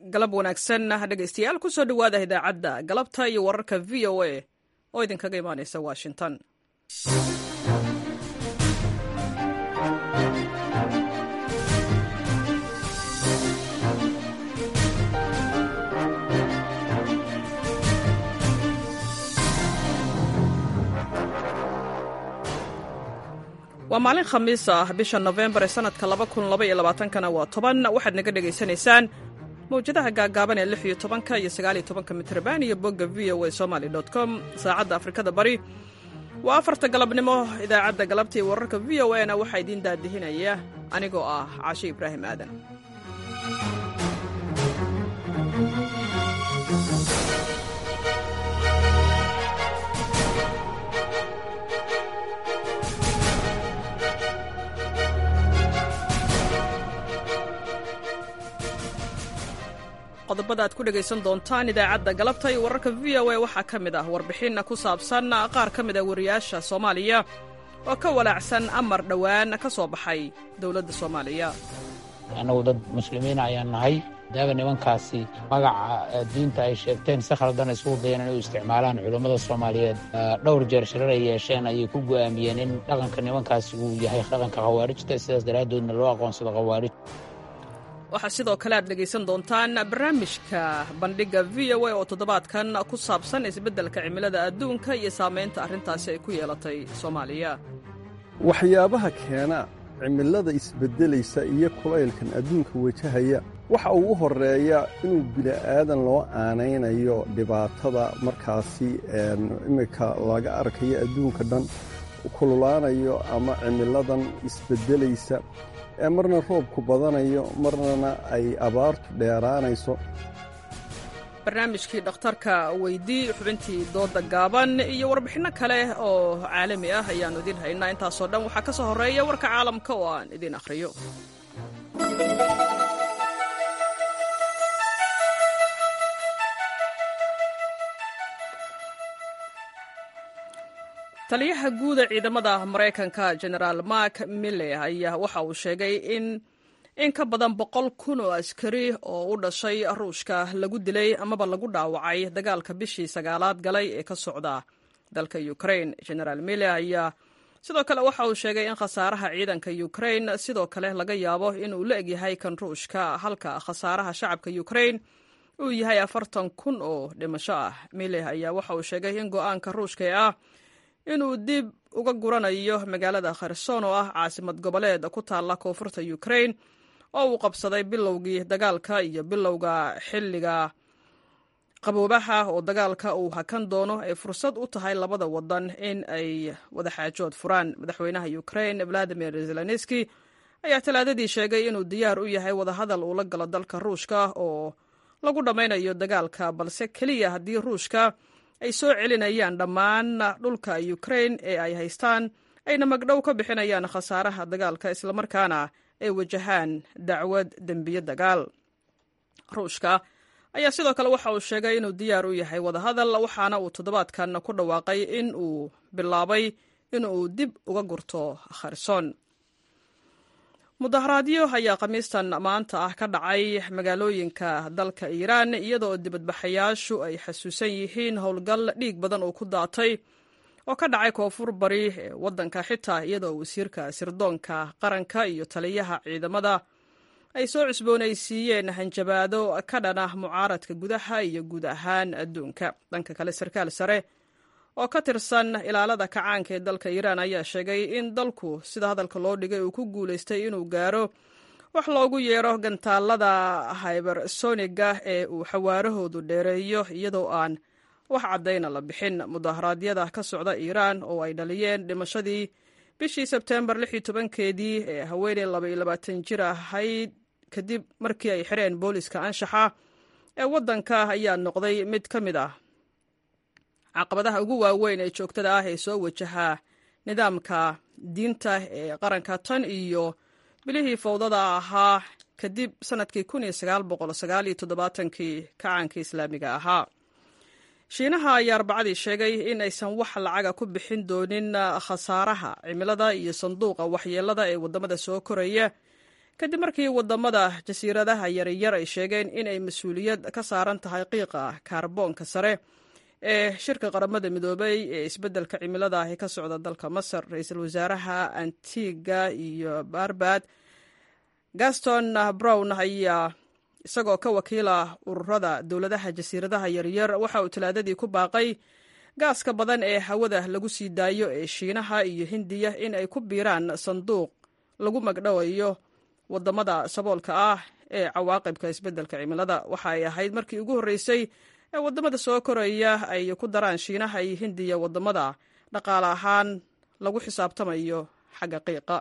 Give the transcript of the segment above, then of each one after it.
galab wanaagsan dhegaystayaal kusoo dhowaada idaacadda galabta iyo wararka v o a oo idinkaga imaanaysa washington waa maalin khamiis ah bisha nofembar ee sanadka kana waa toban waxaad naga dhegaysanaysaan mawjadaha gaagaaban ee lix iyo tobanka iyo sagaal iyo tobanka mitrban iyo bogga v o a somaly com saacadda afrikada bari waa afarta galabnimo idaacadda galabta iyo wararka v o a na waxaa idiin daadihinaya anigoo ah cashe ibraahim aadan qodobada aad ku dhegaysan doontaan idaacadda galabta iyo wararka v o a waxaa ka mid ah warbixin ku saabsan qaar ka mid a wariyaasha soomaaliya oo ka walaacsan amar dhowaan ka soo baxay dowladda soomaaliya annagu dad muslimiina ayaan nahay daaba nimankaasi magaca diinta ay sheegteen si khaldan isugu dayeen inay u isticmaalaan culummada soomaaliyeed dhowr jeer shirar ay yeesheen ayay ku go'aamiyeen in dhaqanka nimankaasi uu yahay dhaqanka khawaarijta sidaas daraaddoodna loo aqoonsado khawaarij waxaa sidoo kale aad dhegaysan doontaan barnaamijka bandhigga v o a oo toddobaadkan ku saabsan isbeddelka cimilada adduunka iyo saamaynta arrintaasi ay ku yeelatay soomaaliya waxyaabaha keena cimilada isbeddelaysa iyo kulaylkan adduunka wajahaya waxa uu u horreeya inuu bili'aadan loo aanaynayo dhibaatada markaasi iminka laga arkayo adduunka dhan kululaanayo ama cimiladan isbeddelaysa ee marna roobku badanayo marnana ay abaartu dheeraanayso barnaamijkii dhakhtarka weydii xubintii dooda gaaban iyo warbixinno kale oo caalami ah ayaannu idiin haynaa intaasoo dhan waxaa ka soo horreeya warka caalamka oo aan idiin akhriyo taliyaha guuda ciidamada maraykanka genaraal mark mille ayaa waxa uu sheegay in in ka badan boqol kun oo askari oo u dhashay ruushka lagu dilay amaba lagu dhaawacay dagaalka bishii sagaalaad galay ee ka socda dalka ukrain genaraal mille ayaa sidoo kale waxa uu sheegay in khasaaraha ciidanka ukrain sidoo kale laga yaabo inuu la egyahay kan ruushka halka khasaaraha shacabka ukrain uu yahay afartan kun oo dhimasho ah mille ayaa waxa uu sheegay in go-aanka ruushka ee ah inuu dib uga guranayo magaalada kherson oo ah caasimad goboleed ku taalla koonfurta ukrain oo uu qabsaday bilowgii dagaalka iyo bilowga xilliga qaboobaha oo dagaalka uu hakan doono ay fursad u tahay labada wadan in ay wadaxaajood furaan madaxweynaha ukrain valadimir zelenski ayaa talaadadii sheegay inuu diyaar u yahay wadahadal uu la galo dalka ruushka oo lagu dhammaynayo dagaalka balse keliya haddii ruushka ay soo celinayaan dhammaan dhulka ukrain ee ay haystaan ayna magdhow ka bixinayaan khasaaraha dagaalka islamarkaana ay wajahaan dacwad dembiye dagaal ruushka ayaa sidoo kale waxa uu sheegay inuu diyaar u yahay wadahadal waxaana uu toddobaadkan ku dhawaaqay in uu bilaabay inuu dib uga gurto kherson mudaharaadyo ayaa khamiistan maanta ah ka dhacay magaalooyinka dalka iiraan iyadoo dibadbaxayaashu ay xasuusan yihiin howlgal dhiig badan oo ku daatay oo ka dhacay koonfur bari ee waddanka xitaa iyadoo wasiirka sirdoonka qaranka iyo taliyaha ciidamada ay soo cusboonaysiiyeen hanjabaado ka dhan ah mucaaradka gudaha iyo guud ahaan adduunka dhanka kale sarkaal sare oo ka tirsan ilaalada kacaanka ee dalka iiraan ayaa sheegay in dalku sida hadalka loo dhigay uu ku guulaystay inuu gaaro wax loogu yeero gantaalada hybersoniga ee uu xawaarahoodu dheereeyo iyadoo aan wax caddayna la bixin mudaharaadyada ka socda iiraan oo ay dhaliyeen dhimashadii bishii sebteembar lix iyo tobankeedii ee haweeney laba iyo labaatan jir ahayd kadib markii ay xireen booliska anshaxa ee waddanka ayaa noqday mid ka mid ah caqabadaha ugu waaweyn ee joogtada ah ee soo wajahaa nidaamka diinta ee qaranka tan iyo bilihii fowdada ahaa kadib sannadkii kii kacaanka islaamiga ahaa shiinaha ayaa arbacadii sheegay in aysan wax lacaga ku bixin doonin khasaaraha cimilada iyo sanduuqa waxyeelada ee waddamada soo koraya kadib markii wadamada jasiiradaha yaryar ay sheegeen inay mas-uuliyad ka saaran tahay qiiqa kaarboonka sare ee shirka qaramada midoobay ee isbeddelka cimilada ahi ka socda dalka masar ra-iisul wasaaraha antiga iyo barbad gaston brown ayaa isagoo ka wakiila ururada dowladaha jasiiradaha yaryar waxa uu talaadadii ku baaqay gaaska badan ee hawada lagu sii daayo ee shiinaha iyo hindiya in ay ku biiraan sanduuq lagu magdhowayo wadamada saboolka ah ee cawaaqibka isbeddelka cimilada waxa ay ahayd markii ugu horreysay ee wadamada soo koraya ay ku daraan shiinaha iyo hindiya wadamada dhaqaale ahaan lagu xisaabtamayo xagga qiiqa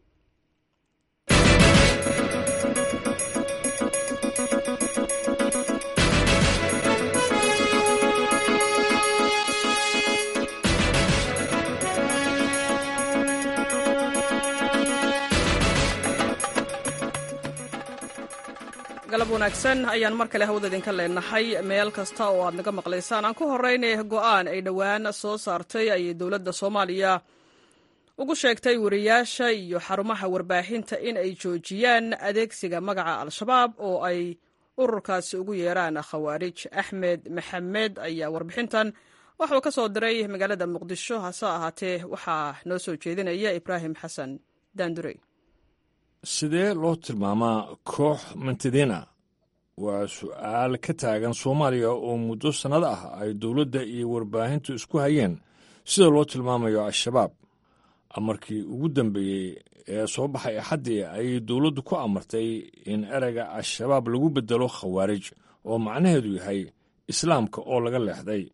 galab wanaagsan ayaan mar kale hawada idinka leenahay meel kasta oo aad naga maqlaysaan aan ku horeynay go-aan ay dhowaan soo saartay ayay dowladda soomaaliya ugu sheegtay wariyaasha iyo xarumaha warbaahinta in ay joojiyaan adeegsiga magaca al-shabaab oo ay ururkaasi ugu yeeraan khawaarij axmed maxamed ayaa warbixintan waxuu ka soo diray magaalada muqdisho hase ahaatee waxaa noo soo jeedinaya ibraahim xasan daandurey sidee loo tilmaamaa koox mantadiina waa su'aal ka taagan soomaaliya oo muddo sannad ah ay dowladda iyo warbaahintu isku hayeen sida loo tilmaamayo al-shabaab amarkii ugu dambeeyey ee soo baxay axaddii ayay dowladdu ku amartay in ereyga al-shabaab lagu beddelo khawaarij oo macnaheedu yahay islaamka oo laga leexday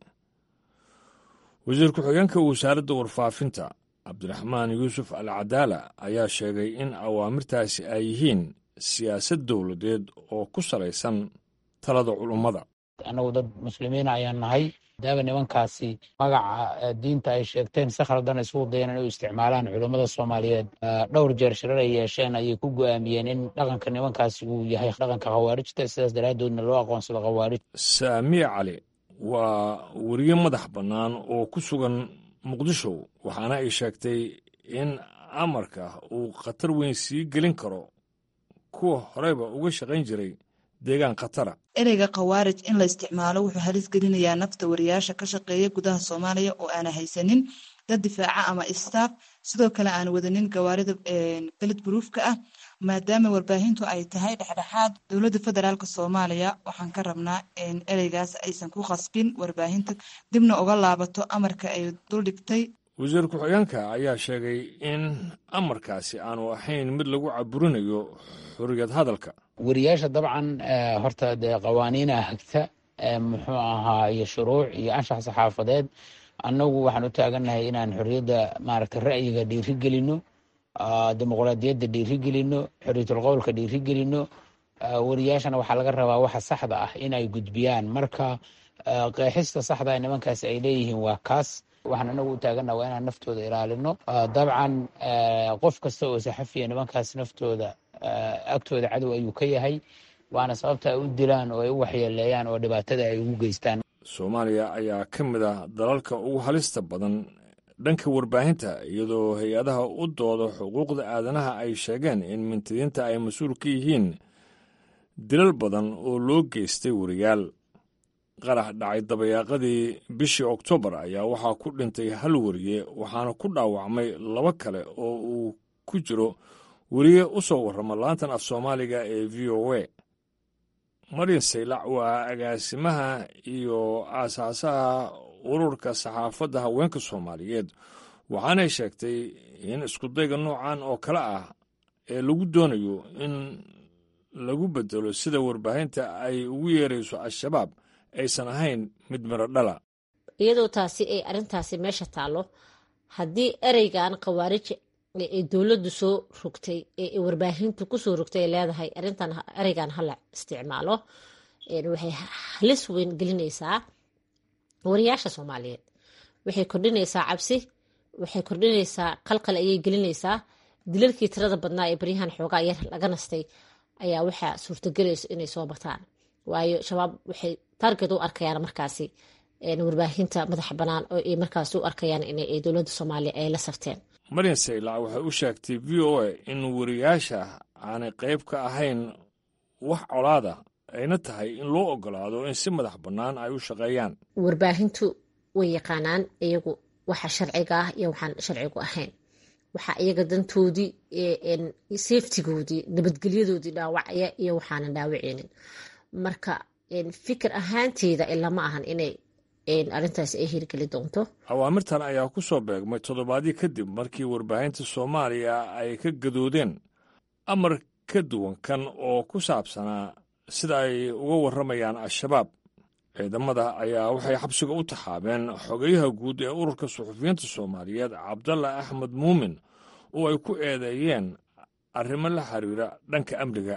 wasiir ku-xigeenka wasaaradda warfaafinta cabdiraxmaan yuusuf al cadaala ayaa sheegay in awaamirtaasi ay yihiin siyaasad dowladeed oo ku salaysan talada culummada annagu dad muslimiin ayaan nahay daaba nimankaasi magaca diinta ay sheegteen si khaldan isugu dayan inay u isticmaalaan culummada soomaaliyeed dhowr jeer shirar ay yeesheen ayay ku go'aamiyeen in dhaqanka nimankaasi uu yahay dhaqanka khawaarijta sidaas daraaddoodna loo aqoonsado khawaarij saamiye cali waa weriye madax bannaan oo ku sugan muqdisho waxaana ay sheegtay in amarka uu khatar weyn sii gelin karo kuwa horeyba uga shaqayn jiray deegaan khatara ereyga khawaarij in la isticmaalo wuxuu halis gelinayaa nafta wariyaasha ka shaqeeya gudaha soomaaliya oo aana haysanin dad difaaca ama istaaf sidoo kale aan wadanin gawaarida beled buruufka ah maadaama warbaahintu ay tahay dhexdhexaad dowladda federaalk soomaaliya waxaan ka rabnaa in ereygaas aysan ku khasbin warbaahinta dibna uga laabato amarka ay duldhigtay wasiir ku-xigeenka ayaa sheegay in amarkaasi aanu ahayn mid lagu caburinayo xorriyad hadalka wariyaasha dabcan horta dee qawaaniina hagta muxuu ahaa iyo shuruuc iyo anshax saxaafadeed annagu waxaan u taagannahay inaan xorriyadda maaragta ra'yiga dhiiri gelino dimuqraadiyadda dhiiri gelino xorriyatul qowlka dhiiri gelino wariyaashana waxaa laga rabaa waxa saxda ah in ay gudbiyaan marka qeexista saxda ee nimankaasi ay leeyihiin waa kaas waxaan anagu u taagannaha waa inaan naftooda ilaalino dabcan qof kasta oo saxafiya nimankaas naftooda agtooda cadow ayuu ka yahay waana sababta ay u dilaan oo ay u waxyeeleeyaan oo dhibaatada ay ugu geystaan soomaaliya ayaa ka mid ah dalalka ugu halista badan dhanka warbaahinta iyadoo hay-adaha u dooda xuquuqda aadanaha ay sheegeen in mintidiinta ay mas-uul ka yihiin dilal badan oo loo geystay wariyaal qarax dhacay dabayaaqadii bishii oktoobar ayaa waxaa ku dhintay hal wariye waxaana ku dhaawacmay laba kale oo uu ku jiro weriye u soo warrama laantan af soomaaliga ee v o a marin saylac waa agaasimaha iyo aasaasaha ururka saxaafadda haweenka soomaaliyeed waxaanay sheegtay in iskudayga noocan oo kale ah ee lagu doonayo in lagu bedelo sida warbaahinta ay ugu yeerayso al-shabaab aysan ahayn mid miro dhala iyadoo taasi ay arrintaasi meesha taallo haddii ereygan khawaarij ee dowladdu soo rogtay ee warbaahintu kusoo rogtay ay leedahay arrintan ereygan hala isticmaalo waxay halis weyn gelinaysaa wariyaasha soomaaliyeed waxay kordhinaysaa cabsi waxay kordhinaysaa qalqal ayay gelinaysaa dilalkii tirada badnaa ee baryahan xoogaa yar laga nastay ayaa waxaa suurtagelayso inay soo bataan waayo shabaab waxay target u arkayaan markaasi warbaahinta madaxa bannaan oo ay markaas u arkayaan in dowladda soomaaliya ay la safteen marin saylac waxay u sheegtay v o a in wariyaasha aanay qayb ka ahayn wax colaada ayna tahay in loo ogolaado in si madax bannaan ay u shaqeeyaan warbaahintu way yaqaanaan iyagu waxa sharciga ah iyo waxaan sharcigu ahayn waxaa iyaga dantoodii safetigoodii nabadgelyadoodii dhaawacaya iyo waxaanan dhaawaceynin marka fikir ahaanteeda ilama ahan inay arrintaas ay hirgeli doonto awaamirtan ayaa ku soo beegmay toddobaadii kadib markii warbaahinta soomaaliya ay ka gadoodeen amar ka duwan kan oo ku saabsanaa sida ay uga warramayaan al-shabaab ciidamada ayaa waxay xabsiga u taxaabeen xogayaha guud ee ururka suxufiyiinta soomaaliyeed cabdalla axmed muumin oo ay ku eedeeyeen arrimo la xiriira dhanka amniga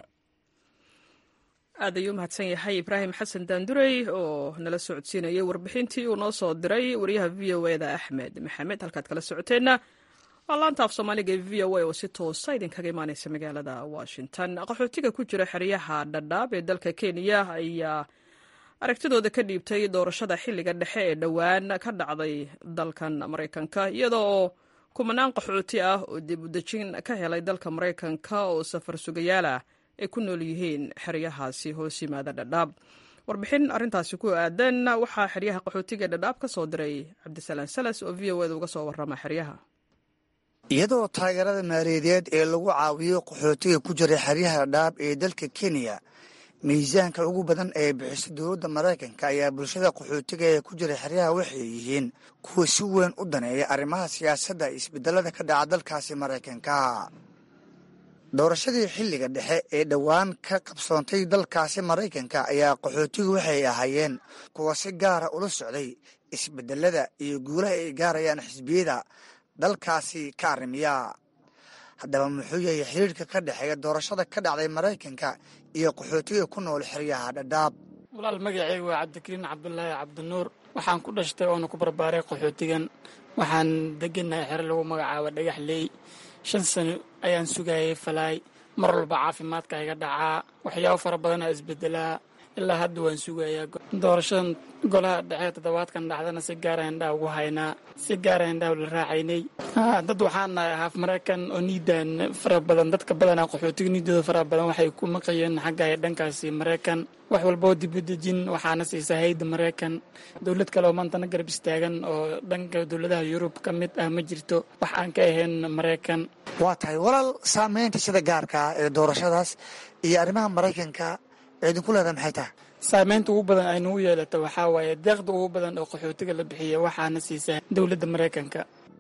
aad ayuu mahadsan yahay ibraahim xasan daandurey oo nala socodsiinayay warbixintii uu noo soo diray wariyaha v o eda axmed maxamed halkaad kala socoteenna waa laanta af soomaaliga ee v o a oo si toosa idinkaga imaaneysa magaalada washington qaxootiga ku jira xeryaha dhadhaab ee dalka kenya ayaa aragtidooda ka dhiibtay doorashada xilliga dhexe ee dhowaan ka dhacday dalkan maraykanka iyadoo kumanaan qaxooti ah oo dib udejin ka helay dalka maraykanka oo safar sugayaal ah ay ku nool yihiin xeryahaasi hoos yimaada dhadhaab warbixin arrintaasi ku aadan waxaa xeryaha qaxootiga dhadhaab ka soo diray cabdisalaan salas oo v o eda uga soo warrama xeryaha iyadoo taageerada maaliyadeed ee lagu caawiyo qaxootiga ku jira xeryaha dhadhaab ee dalka kenya miisaanka ugu badan ee bixiso dowladda maraykanka ayaa bulshada qaxootiga ee ku jira xeryaha waxay yihiin kuwa si weyn u daneeya arrimaha siyaasadda isbedelada ka dhaca dalkaasi maraykanka doorashadii xilliga dhexe ee dhowaan ka qabsoontay dalkaasi maraykanka ayaa qaxootigu waxay ahaayeen kuwa si gaara ula socday isbedelada iyo guulaha ay gaarayaan xisbiyada dalkaasi ka arrimiya haddaba muxuu yahay xiriirka ka dhexeeya doorashada ka dhacday maraykanka iyo qaxootiga ku nool xeryaha dhadhaab walaal magaceyga waa cabdikariin cabdulaahi cabdinuur waxaan ku dhashtay oona ku barbaaray qaxootigan waxaan deganahay xero lagu magacaabo dhagax leey shan sano ayaan sugayay falaay mar walba caafimaadka iga dhacaa waxyaabo fara badanaa isbedelaa ilaa hadda waan sugayaa doorashadan golaha dhexe toddobaadkan dhacdana si gaara indhaa ugu haynaa si gaara indhaa la raacaynay dad waxaan nahay haaf maraykan oo niidaan fara badan dadka badanaa qaxootiga niidooda fara badan waxay ku maqayeen xagga dhankaasi maraykan wax walboo dibadejin waxaana siisaa hayda maraykan dowlad kale oo maantana garab istaagan oo dhanka dowladaha yurub ka mid ah ma jirto wax aan ka ahayn maraykan waa tahay walaal saameynta sida gaarka ah ee doorashadaas iyo arrimaha maraykanka idinku leedahay maxay tahay saameynta ugu badan ay nagu yeelato waxaa waaye deeqda ugu badan oo qaxootiga la bixiya waxaana siisaa dowladda maraykanka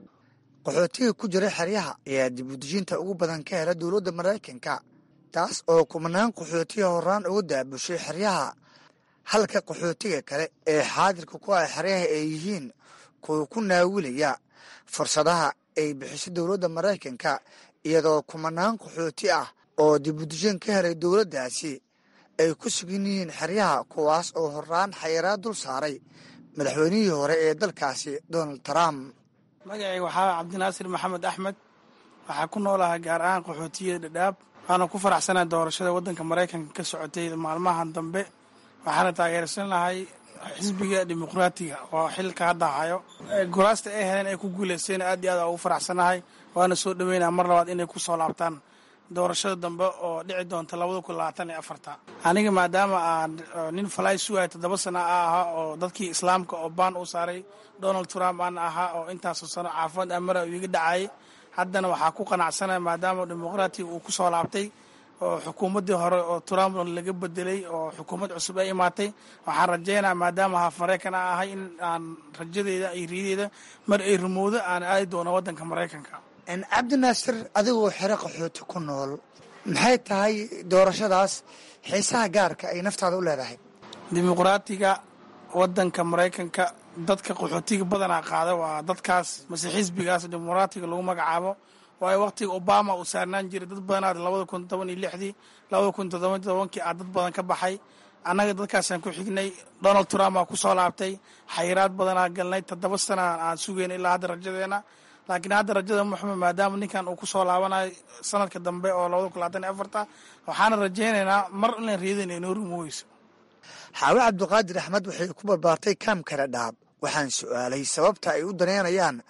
qaxootiga ku jira xeryaha ayaa dibudejinta ugu badan ka hela dowladda maraykanka taas oo kumanaan qaxootiga horaan uga daabushay xeryaha halka qaxootiga kale ee xaadirka ku ah xeryaha ay yihiin kuwa ku naawilaya fursadaha ay bixiso dowladda maraykanka iyadoo kumanaan qaxooti ah oo dibudejin ka helay dowladdaasi ay ku sugan yihiin xeryaha kuwaas oo horaan xayiraad dul saaray madaxweynihii hore ee dalkaasi donald trump magacayga waxaa cabdinaasir maxamed axmed waxaa ku noolahay gaar ahaan qaxootiyada dhadhaab waxaana ku faraxsanaa doorashada waddanka maraykanka ka socotay maalmahan dambe waxaana taageersanahay xisbiga dimuqraatiga oo xilka hadda hayo golaasta ay heleen ay ku guuleysteen aad iyo aad ugu faraxsanahay waana soo dhaweynaa mar labaad inay ku soo laabtaan doorashada dambe oo dhici doonta labada kun labaatan iyo afarta aniga maadaama aan nin falaay sugaya toddoba sana a ahaa oo dadkii islaamka oo baan u saaray donald trump aan ahaa oo intaasoo sano caafimaad amara uu iga dhacayay haddana waxaa ku qanacsanaya maadaama dimuqraatiga uu ku soo laabtay oo xukuumaddii hore oo trump laga bedelay oo xukuumad cusub ay imaatay waxaan rajaynaa maadaama haaf maraykan a ahay in aan rajadeeda iyo riyadeeda mar ay rumowdo aan aadi doono waddanka maraykanka cabdinaasir adigoo xero qaxooti ku nool maxay tahay doorashadaas xiisaha gaarka ay naftaada u leedahay dimuqraatiga waddanka maraykanka dadka qaxootiga badanaa qaada waa dadkaas mase xisbigaas dimuqraatiga lagu magacaabo waayo waqtiga obama uu saarnaan jiray dad badanaad labada kun toban iyo lixdii labada kun toddoba tobankii aa dad badan ka baxay annaga dadkaasaan ku xignay donald trump aa ku soo laabtay xayiraad badanaa galnay toddoba sana aan sugeyn ilaa hadda rajadeena laakiin hadda rajada muxumed maadaama ninkan uu ku soo laabanayo sanadka dambe oo labada kun labaatan iyo afarta waxaana rajaynaynaa mar inaan riidayna inoo rumoweyso xaawe cabdiqaadir axmed waxay ku barbaartay kaamka dhadhaab waxaan su'aalay sababta ay u daneynayaan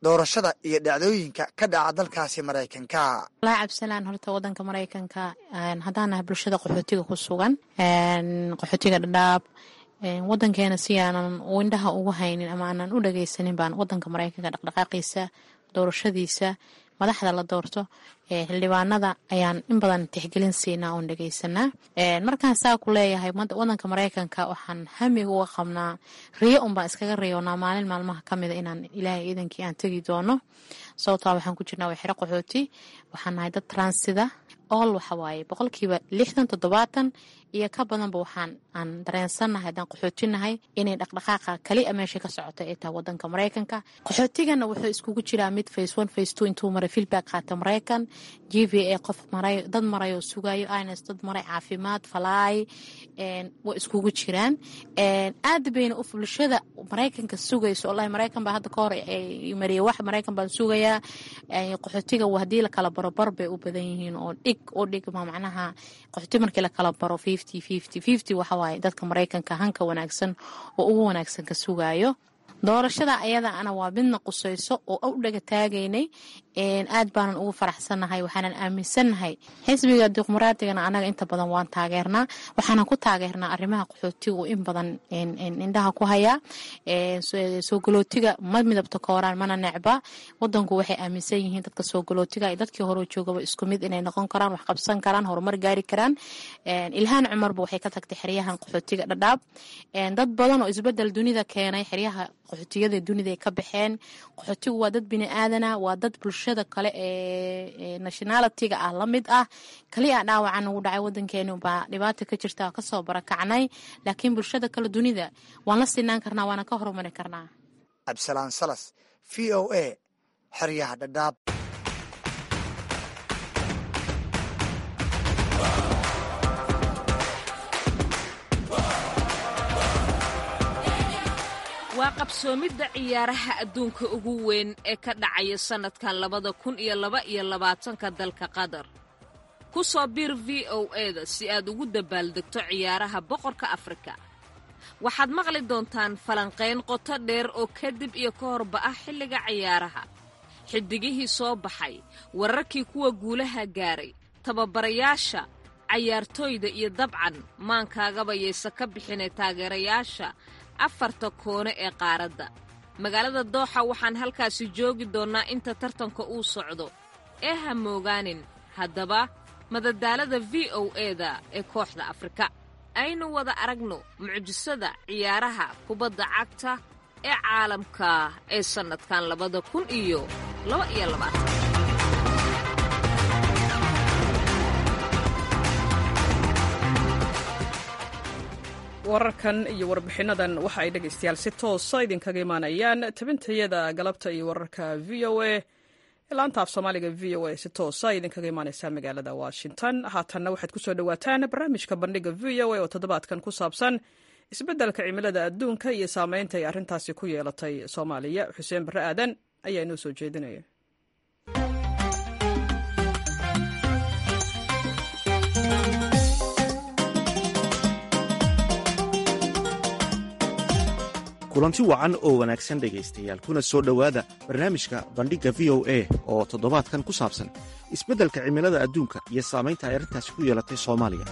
doorashada iyo dhacdooyinka ka dhaca dalkaasi maraykanka walahi cabdisalaan horta wadanka maraykanka haddaan nahay bulshada qaxootiga ku sugan qaxootiga dhadhaab wadankeena si aanan indhaha ugu haynin ama aanan u dhageysanin baan wadanka maraykanka dhaqdhaqaaqiisa doorashadiisa madaxda la doorto xildhibaanada ayaan in badan tixgelin siinaa oon dhegeysanaa markaan saa ku leeyahay wadanka maraykanka waxaan hamiga uga qabnaa riyo unbaan iskaga riyoonaa maalin maalmaha kamida inaan ilaahay iidankii aan tegi doono sababtaa waxaan ku jirnaa waa xero qaxooti waxaan nahay dad transida ool waxawaaye boqolkiiba lixdan toddobaatan iyo ka badanba waxaan aan dareensannahay haddaan qaxootinahay inay dhaqdhaqaaqa kali a meesha ka socota ay tahay wadanka maraykanka qaxootigana wuxuu iskugu jiraa mid face one face two intuu maray feedback qaata maraykan g v a qof maray dad maray oo sugayo ins dad maray caafimaad falaay way iskugu jiraan aad bayna u bulshada maraykanka sugayso wallahi maraykan baa hadda ka hor mariyay wax maraykan baan sugayaa qaxootiga haddii la kala baro bar bay u badan yihiin oo dhig oo dhig ma macnaha qaxooti markii la kala baro fifty fifty fifty waxa waaye dadka maraykanka hanka wanaagsan oo ugu wanaagsan ka sugayo doorashada ayada ana waa midna qusayso oo u dhaga taagaynay aad baanan ugu faraxsannahay waxaanan aaminsannahay xisbiga dimuqraadiyana anaga inta badan waan taageernaa waxaanan ku taageernaa arrimaha qaxootigu in badan indhaha ku hayaa soo galootiga ma midabta kooraan mana necba wadanku waxay aaminsan yihiin dadka soo galootiga iyo dadkii hore joogaba isku mid inay noqon karaan wax qabsan karaan horumar gaari karaan ilhaan cumarba waxay ka tagtay xeryahan qaxootiga dhadhaab dad badan oo isbedel dunida keenay xeryaha qaxootiyada dunida ay ka baxeen qaxootigu waa dad bini aadana waa dad bulshada kale ee nationalitiga ah la mid ah kaliya dhaawacan ugu dhacay wadankeenu baa dhibaata ka jirta kasoo barakacnay laakiin bulshada kale dunida waan la sinaan karnaa waana ka horumari karnaa cabdisalaan salas v o a xeryaha dhadhaab waa qabsoomidda ciyaaraha adduunka ugu weyn ee ka dhacaya sannadkan labada kun iyo laba iyo labaatanka dalka qatar ku soo biir v o eda si aad ugu dabaaldegto ciyaaraha boqorka afrika waxaad maqli doontaan falanqayn qoto dheer oo kadib iyo ka horba ah xilliga ciyaaraha xiddigihii soo baxay wararkii kuwa guulaha gaaray tababarayaasha cayaartooyda iyo dabcan maankaagaba yaysa ka bixinay taageerayaasha afarta koone ee qaaradda magaalada dooxa waxaan halkaasi joogi doonnaa inta tartanka uu socdo ee ha moogaanin haddaba madadaalada v o eda ee kooxda afrika aynu wada aragno mucjisada ciyaaraha kubadda cagta ee caalamka ee sannadkan labada kun iyo laba iyo labaatan wararkan iyo warbixinnadan waxa ay dhegaystayaal si toosa idinkaga imaanayaan tabintayada galabta iyo wararka v o a laanta af soomaaliga v o a si toosa idinkaga imaaneysaa magaalada washington haatanna waxaad kusoo dhowaataan barnaamijka bandhiga v o a oo toddobaadkan ku saabsan isbeddelka cimilada adduunka iyo saameynta ay arrintaasi ku yeelatay soomaaliya xuseen barre aadan ayaa inoo soo jeedinaya kulanti wacan oo wanaagsan dhegaystayaal kuna soo dhowaada barnaamijka bandhigga v o a oo toddobaadkan ku saabsan isbeddelka cimilada adduunka iyo saamaynta ay arrintaasi ku yeelatay soomaaliya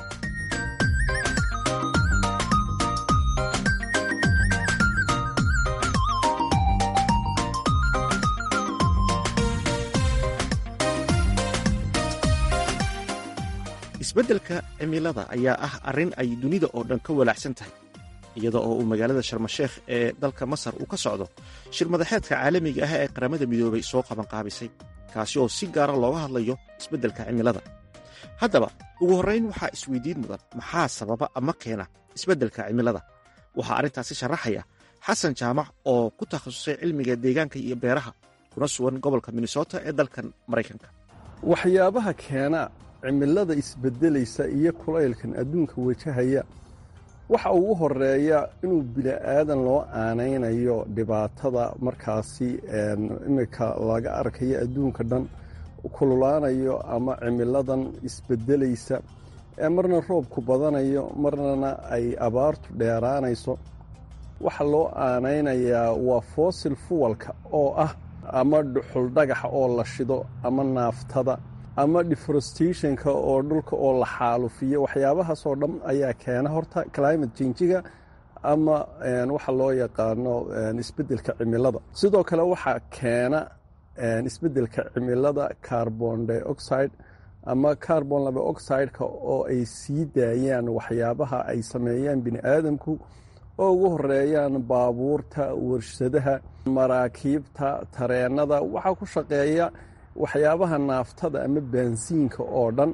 isbeddelka cimilada ayaa ah arrin ay dunida oo dhan ka walaacsan tahay iyada oo uu magaalada sharmasheekh ee dalka masar uu ka socdo shir madaxeedka caalamiga ah ee qaramada midoobay soo qabanqaabisay kaasi oo si gaara looga hadlayo isbeddelka cimilada haddaba ugu horrayn waxaa isweydiin mudan maxaa sababa ama keena isbeddelka cimilada waxaa arrintaasi sharaxaya xasan jaamac oo ku takhasusay cilmiga deegaanka iyo beeraha kuna sugan gobolka minnesota ee dalkan maraykanka waxyaabaha keena cimilada isbeddelaysa iyo kulaylkan adduunka wajahaya waxa ugu horeeya inuu bili'aadan loo aanaynayo dhibaatada markaasi iminka laga arkayo adduunka dhan kululaanayo ama cimiladan isbeddelaysa ee marna roobku badanayo marnana ay abaartu dheeraanayso waxa loo aanaynayaa waa fossil fuwalka oo ah ama dhuxul dhagaxa oo la shido ama naaftada ama deforestationka oo dhulka oo la xaalufiyo waxyaabahaasoo dhan ayaa keena horta climate changiga ama waxa loo yaqaano isbeddelka cimilada sidoo kale waxaa keena isbeddelka cimilada carbon dioxide ama carbon laba oxideka oo ay sii daayaan waxyaabaha ay sameeyaan bini aadamku oo ugu horeeyaan baabuurta warshadaha maraakiibta tareenada waxaa ku shaqeeya waxyaabaha naaftada ama baansiinka oo dhan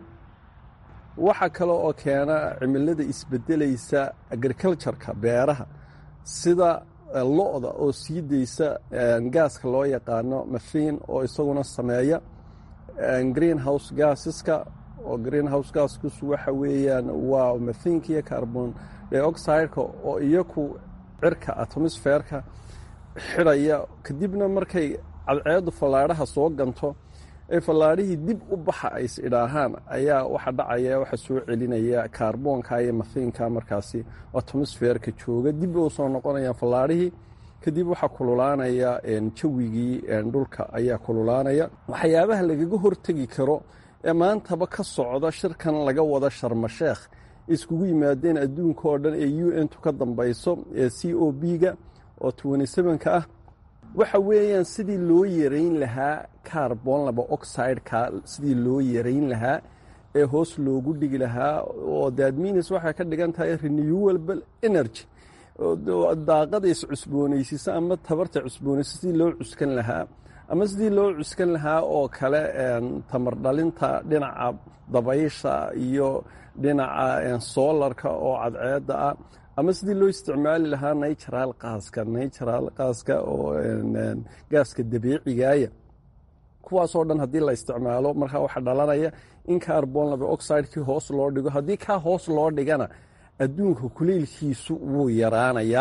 waxa kale oo keena cimilada isbedelaysa agricultureka beeraha sida lo-da oo sii daysa gaaska loo yaqaano mashiin oo isaguna sameeya green house gaasiska oo green house gaaskus waxa weeyaan waa mathinka iyo carbon dioxideka oo iyaku cirka atmosferka xidhaya kadibna markay cadceedu fallaadhaha soo ganto ee fallaadhihii dib u baxa ay is idhaahaan ayaa waxa dhacaya waxa soo celinaya kaarboonka iyo mathinka markaasi atmosferka jooga dib u soo noqonayaan fallaadhihii kadib waxaa kululaanaya jawigii dhulka ayaa kululaanaya waxyaabaha lagaga hortegi karo ee maantaba ka socda shirkan laga wada sharmasheekh iskugu yimaadeen adduunka oo dhan ee u n tu ka dambayso ee c o b-ga oo ka ah waxa weeyaan sidii loo yarayn lahaa carbon laba oxideka sidii loo yarayn lahaa ee hoos loogu dhigi lahaa oo dadminis waxay ka dhigan tahay renewable energy daaqada iscusboonaysiisa ama tabarta cusboonaysa sidii loo cuskan lahaa ama sidii loo cuskan lahaa oo kale tamar dhalinta dhinaca dabaysha iyo dhinaca soolarka oo cadceedda ah ama sidii loo isticmaali lahaa natural qaaska natural qaaska oo gaaska dabiicigaaya kuwaasoo dhan haddii la isticmaalo markaa waxaa dhalanaya in carbon laba oxidekii hoos loo dhigo haddii kaa hoos loo dhigana adduunka kuleylkiisu wuu yaraanayaa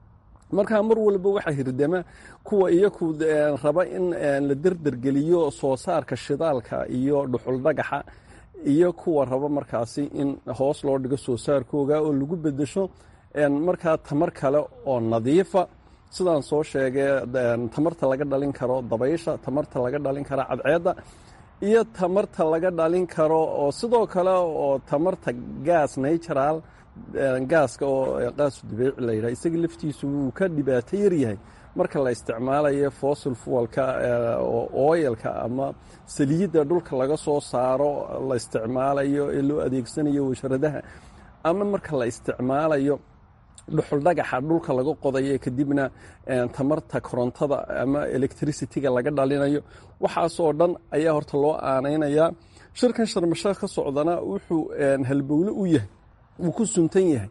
markaa mar walba waxaa hirdama kuwa iyaku raba in la derdergeliyo soo saarka shidaalka iyo dhuxul dhagaxa iyo kuwa raba markaasi in hoos loo dhigo soo saarkooga oo lagu bedesho markaa tamar kale oo nadiifa sidaan soo sheegay tamarta laga dhalin karo dabaysha tamarta laga dhalin karo cadceedda iyo tamarta laga dhalin karo oo sidoo kale oo tamarta gaas natural gaaska oo qaasu dabiici la yidhaha isaga laftiisu wuu ka dhibaato yaryahay marka la isticmaalayo fossil fuelka oo oyalka ama saliidda dhulka laga soo saaro la isticmaalayo ee loo adeegsanayo washaradaha ama marka la isticmaalayo dhuxul dhagaxa dhulka laga qodayo kadibna tamarta korontada ama electricityga laga dhalinayo waxaasoo dhan ayaa horta loo aanaynayaa shirkan sharmasheekh ka socdana wuxuu halbowle u yahay wuu ku suntan yahay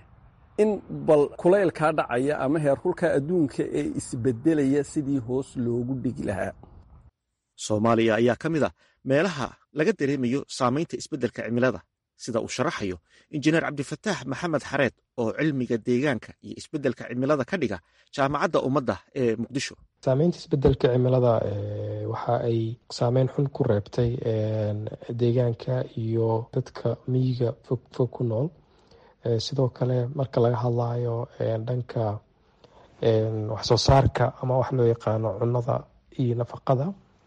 in bal kulaylkaa dhacaya ama heerkulka adduunka ee isbedelaya sidii hoos loogu dhigi lahaa soomaaliya ayaa ka mid a meelaha laga dareemayo saamaynta isbeddelka cimilada sida uu sharaxayo injineer cabdifataax maxamed xareed oo cilmiga deegaanka iyo isbeddelka cimilada ka dhiga jaamacadda ummadda ee muqdisho saameynta isbedelka cimilada waxa ay saameyn xun ku reebtay deegaanka iyo dadka miyiga fog fog ku nool sidoo kale marka laga hadlayo dhanka waxsoo saarka ama wax loo yaqaano cunada iyo nafaqada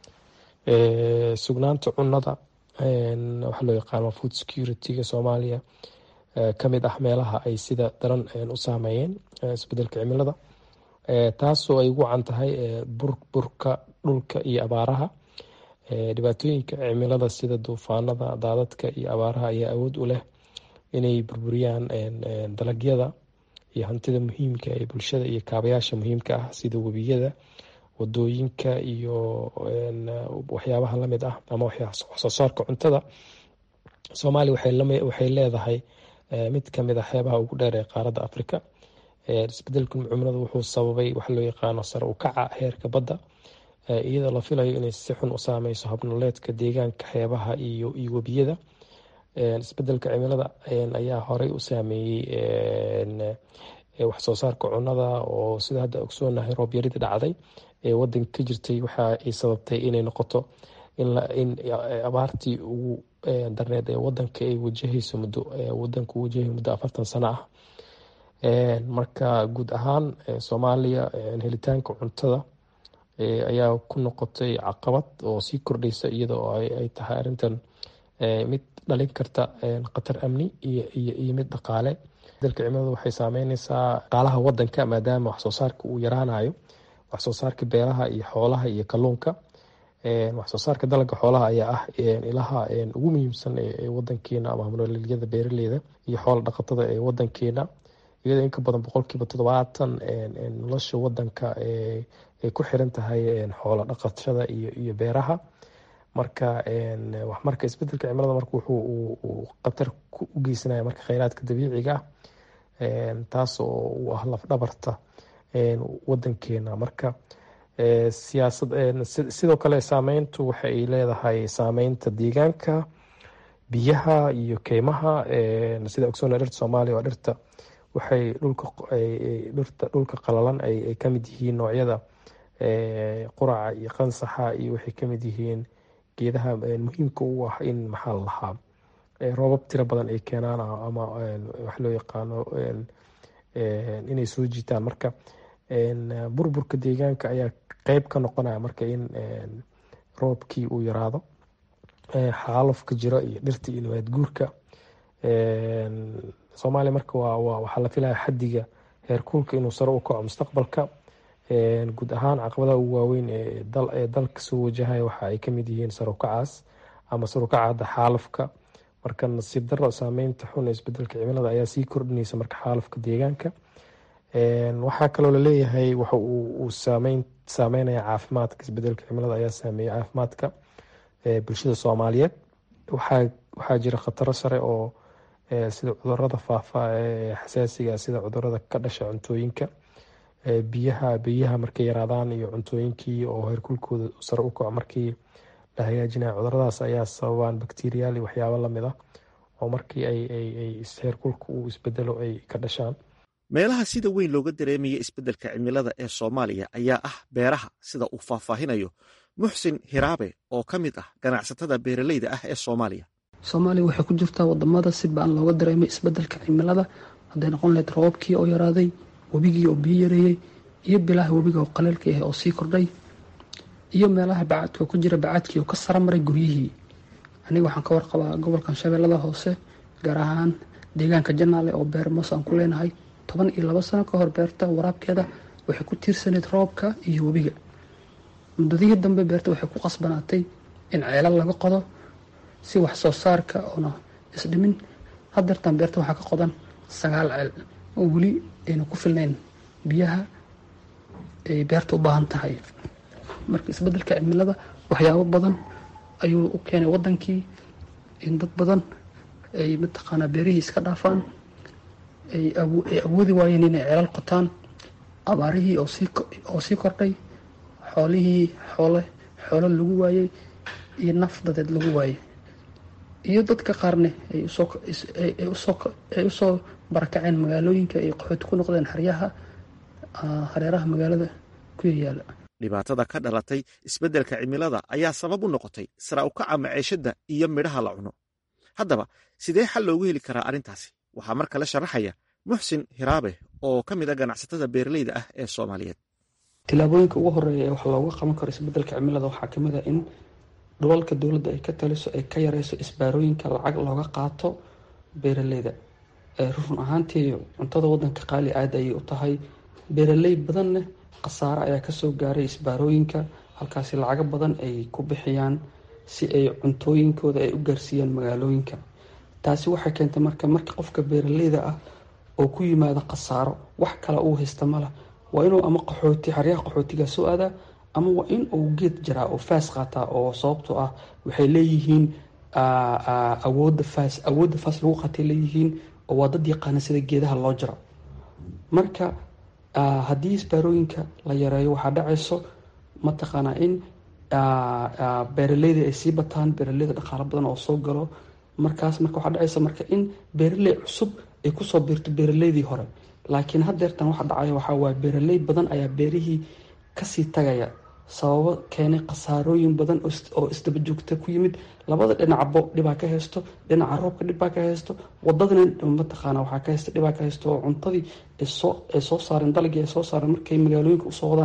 sugnaanta cunada waxa loo yaqaano food security-ga soomaaliya kamid ah meelaha ay sida daran u saameeyeen isbedelka cimilada taasoo ay ugu can tahay burburka dhulka iyo abaaraha dhibaatooyinka cimilada sida duufaanada daadadka iyo abaaraha ayaa awood u leh inay burburiyaan dalagyada iyo hantida muhiimka ee bulshada iyo kaabayaasha muhiimka ah sida webiyada wadooyinka iyo waxyaabaha lamid ah ama waxsoo saarka cuntada soomaaliya waxay leedahay mid kamid a xeebaha ugu dheer ee qaaradda africa isbedelka cimilada wuxuu sababay waxa loo yaqaano sare u kaca heerka badda iyadoo la filayo inay si xun u saameyso habnoleedka deegaanka xeebaha iyo webiyada isbedelka cimilada ayaa horey u saameeyey waxsoo saarka cunada oo sida hadda ogsoonahay roobyarida dhacday ee wadanka ka jirtay waxa ay sababtay inay noqoto in abaartii ugu darneed ee wadanka ay wajahayso muddo wadanka uu wajahay muddo afartan sano ah marka guud ahaan soomaaliya helitaanka cuntada ayaa ku noqotay caqabad oo sii kordhaysa iyada oo ay tahay arrintan mid dhalin karta khatar amni iyo mid dhaqaale dalka cimiladu waxay saameyneysaa dhaqaalaha wadanka maadaama waxsoo saarka uu yaraanayo waxsoo saarka beeraha iyo xoolaha iyo kalluunka waxsoo saarka dalagga xoolaha ayaa ah ilaha ugu muhiimsan ee wadankeena ama nololyada beeraleyda iyo xoola dhaqatada ee wadankeena iyadoo inka badan boqolkiiba toddobaatan nolosha wadanka ay ku xiran tahay xoola dhaqashada iyo beeraha marka marka isbedelka cimilada marka wuxuu khatar u geysanaya marka kheyraadka dabiiciga ah taas oo u ah lafdhabarta wadankeena marka siyaasad sidoo kale saameyntu waxa ay leedahay saameynta deegaanka biyaha iyo keymaha sida ogsoona dhirta soomaaliya waa dhirta waxay dhulka dhirta dhulka qalalan ay kamid yihiin noocyada quraca iyo qansaxa iyo waxay kamid yihiin geedaha muhiimka u ah in maxaa la lahaa roobab tiro badan ay keenaan ama wax loo yaqaano inay soo jiitaan marka burburka deegaanka ayaa qeyb ka noqonaya marka in roobkii uu yaraado xaalufka jiro iyo dhirta iyo nabaad guurka soomaaliya marka waxaa la filaya xadiga heerkuulka inuu sare u kaco mustaqbalka guud ahaan caqabadaha ugu waaweyn ee dalka soo wajahaya waxa ay kamid yihiin sarukacaas ama sarukacada xaalufka marka nasiib daro saameynta xun ee isbedelka cimilada ayaa sii kordhinaysa marka xaalufka deegaanka waxaa kaloo laleeyahay waxa uu saameyn saameynaya caafimaadka isbedelka cimilada ayaa saameeya caafimaadka bulshada soomaaliyeed waxaa waxaa jira khataro sare oo sida cudurada faafa ee xasaasiga sida cudurada ka dhasha cuntooyinka biyaha biyaha markay yaraadaan iyo cuntooyinkii oo heerkulkooda sare u kaco markii la hagaajinaya cuduradaas ayaa sababaan bakteriyaal iyo waxyaabo lamid ah oo markii ay heerkulka uu isbedelo ay ka dhashaan meelaha sida weyn looga dareemaya isbeddelka cimilada ee soomaaliya ayaa ah beeraha sida uu faahfaahinayo muxsin hiraabe oo ka mid ah ganacsatada beeraleyda ah ee soomaaliya soomaaliya waxay ku jirtaa wadamada si ba-an looga dareemay isbedelka cimilada hadday noqon lahayd roobabkii oo yaraaday webigii oo biyo yareeyey iyo bilaha webiga oo qaleelka ah oo sii kordhay iyo meelaha bacadka oo ku jira bacadkii oo ka sara maray guryihii aniga waxaan ka warqabaa gobolkan shabeellada hoose gaar ahaan deegaanka janaale oo beer moos aan ku leenahay toban iyo labo sano ka hor beerta waraabkeeda waxay ku tiirsanayd roobka iyo webiga muddadihii dambe beerta waxay ku qasbanaatay in ceelal laga qodo si wax soo saarka oona isdhimin hadeertan beerta waxaa ka qodan sagaal ceel oo weli ayna ku filnayn biyaha ay beerta u baahan tahay marka isbedelka cimilada waxyaabo badan ayuu u keenay wadankii in dad badan ay mataqaanaa beerihii iska dhaafaan ay awoodi waayeen inay ceelal qotaan abaarihii oo sii kordhay xoolihii xoole xoolo lagu waayey iyo naf dadeed lagu waayey iyo dadka qaarne ay usoo barakaceen magaalooyinka ay qaxooti ku noqdeen xeryaha hareeraha magaalada ku yayaala dhibaatada ka dhalatay isbeddelka cimilada ayaa sabab u noqotay sara u kaca maciishadda iyo midhaha la cuno haddaba sidee xal loogu heli karaa arrintaasi waxaa mar kale sharaxaya muxsin hiraabe oo ka mid a ganacsatada beeraleyda ah ee soomaaliyeed tilaabooyinka ugu horeeya ee wax looga qaban karo isbedelka cimilada waxaa kamid a in dhulalka dowladda ay ka taliso ay ka yareyso isbaarooyinka lacag looga qaato beeraleyda run ahaantii cuntada wadanka qaali aad ayay u tahay beeraley badanna khasaare ayaa kasoo gaaray isbaarooyinka halkaasi lacago badan ay ku bixiyaan si ay cuntooyinkooda ay u gaarsiiyaan magaalooyinka taasi waxay keentay marka marka qofka beeraleyda ah oo ku yimaado khasaaro wax kale uu haysta mala waa inuu ama qaxooti xaryaha qaxootiga soo aadaa ama waa in uu geed jaraa oo faas qaataa oo sababtoo ah waxay leeyihiin awooda faas awoodda faas lagu qaatay leeyihiin oo waa dad yaqaana sida geedaha loo jaro marka haddii isbaarooyinka la yareeyo waxaa dhacayso mataqaanaa in beeraleyda ay sii bataan beeraleyda dhaqaalo badan oo soo galo markaas marka waxaa dhacaysa marka in beeraley cusub ay kusoo biirto beeraleydii hore laakiin hadeertan waxa dhacaya waxaa waaye beeraley badan ayaa beerihii kasii tagaya sababo keenay khasaarooyin badan oo isdaba joogta ku yimid labada dhinacbo dhibaa ka haysto dhinaca roobka dhibbaa ka haysto wadadana mataqaana waxaa ka haysta dhibaa ka haysto oo cuntadii ay soo saareen dalagii ay soo saareen markay magaalooyinka usoo wadaan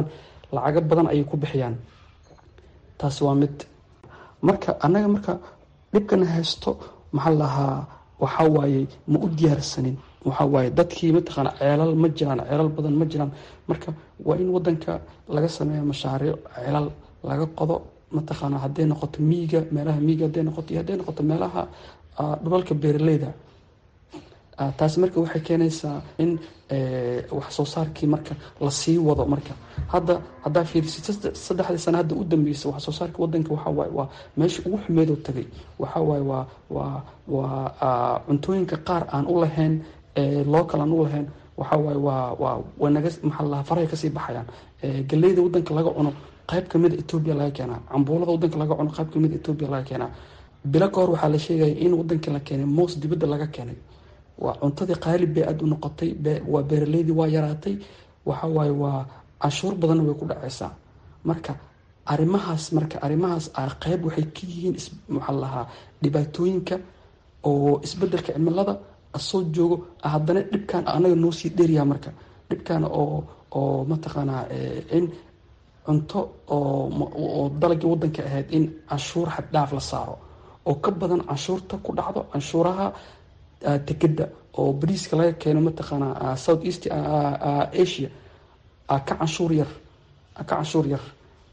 lacago badan ayay ku bixiyaan taasi waa mid marka annaga marka dhibkana haysto maxaa lahaa waxaa waaye ma u diyaarsanin waxaa waaye dadkii mataqaana ceelal ma jiraan ceelal badan ma jiraan marka waa in wadanka laga sameeyo mashaariic ceelal laga qodo mataqaana hadday noqoto miiga meelaha miiga hadday noqoto iyo hadday noqoto meelaha dhulalka beeraleyda taasi marka waxay keenaysaa in wax soo saarkii marka lasii wado marka hadda haddaa fiirisid saddexdii sana hadda u dambeysa wax soo saarka wadanka waxaa waaye waa meesha ugu xumeedoo tagay waxaa waaye waa waa waa cuntooyinka qaar aan u lahayn local aan u lahayn waxaa waaye waa waa wanaga maxaa lahaa farahay kasii baxayaan galeyda wadanka laga cuno qayb kamida etoobiya laga keenaa cambuulada wadanka laga cuno qayb kamida etoobiya laga keenaa bilo ka hor waxaa la sheegaya in wadanka la keenay moos dibadda laga keenay waa cuntadii qaalib bay aada u noqotay waa beeraleydii waa yaraatay waxa waaye waa canshuur badanna way ku dhacaysaa marka arrimahaas marka arrimahaas qeyb waxay ka yihiin maxaa lahaa dhibaatooyinka oo isbedelka cimilada asoo joogo haddana dhibkan anaga noo sii dheeryaha marka dhibkan oo oo mataqaanaa in cunto oo dalagii wadanka ahayd in canshuur xaddhaaf la saaro oo ka badan canshuurta ku dhacdo canshuuraha dekeda oo bariiska laga keeno mataqaanaa south east asia ka canshuur yar ka canshuur yar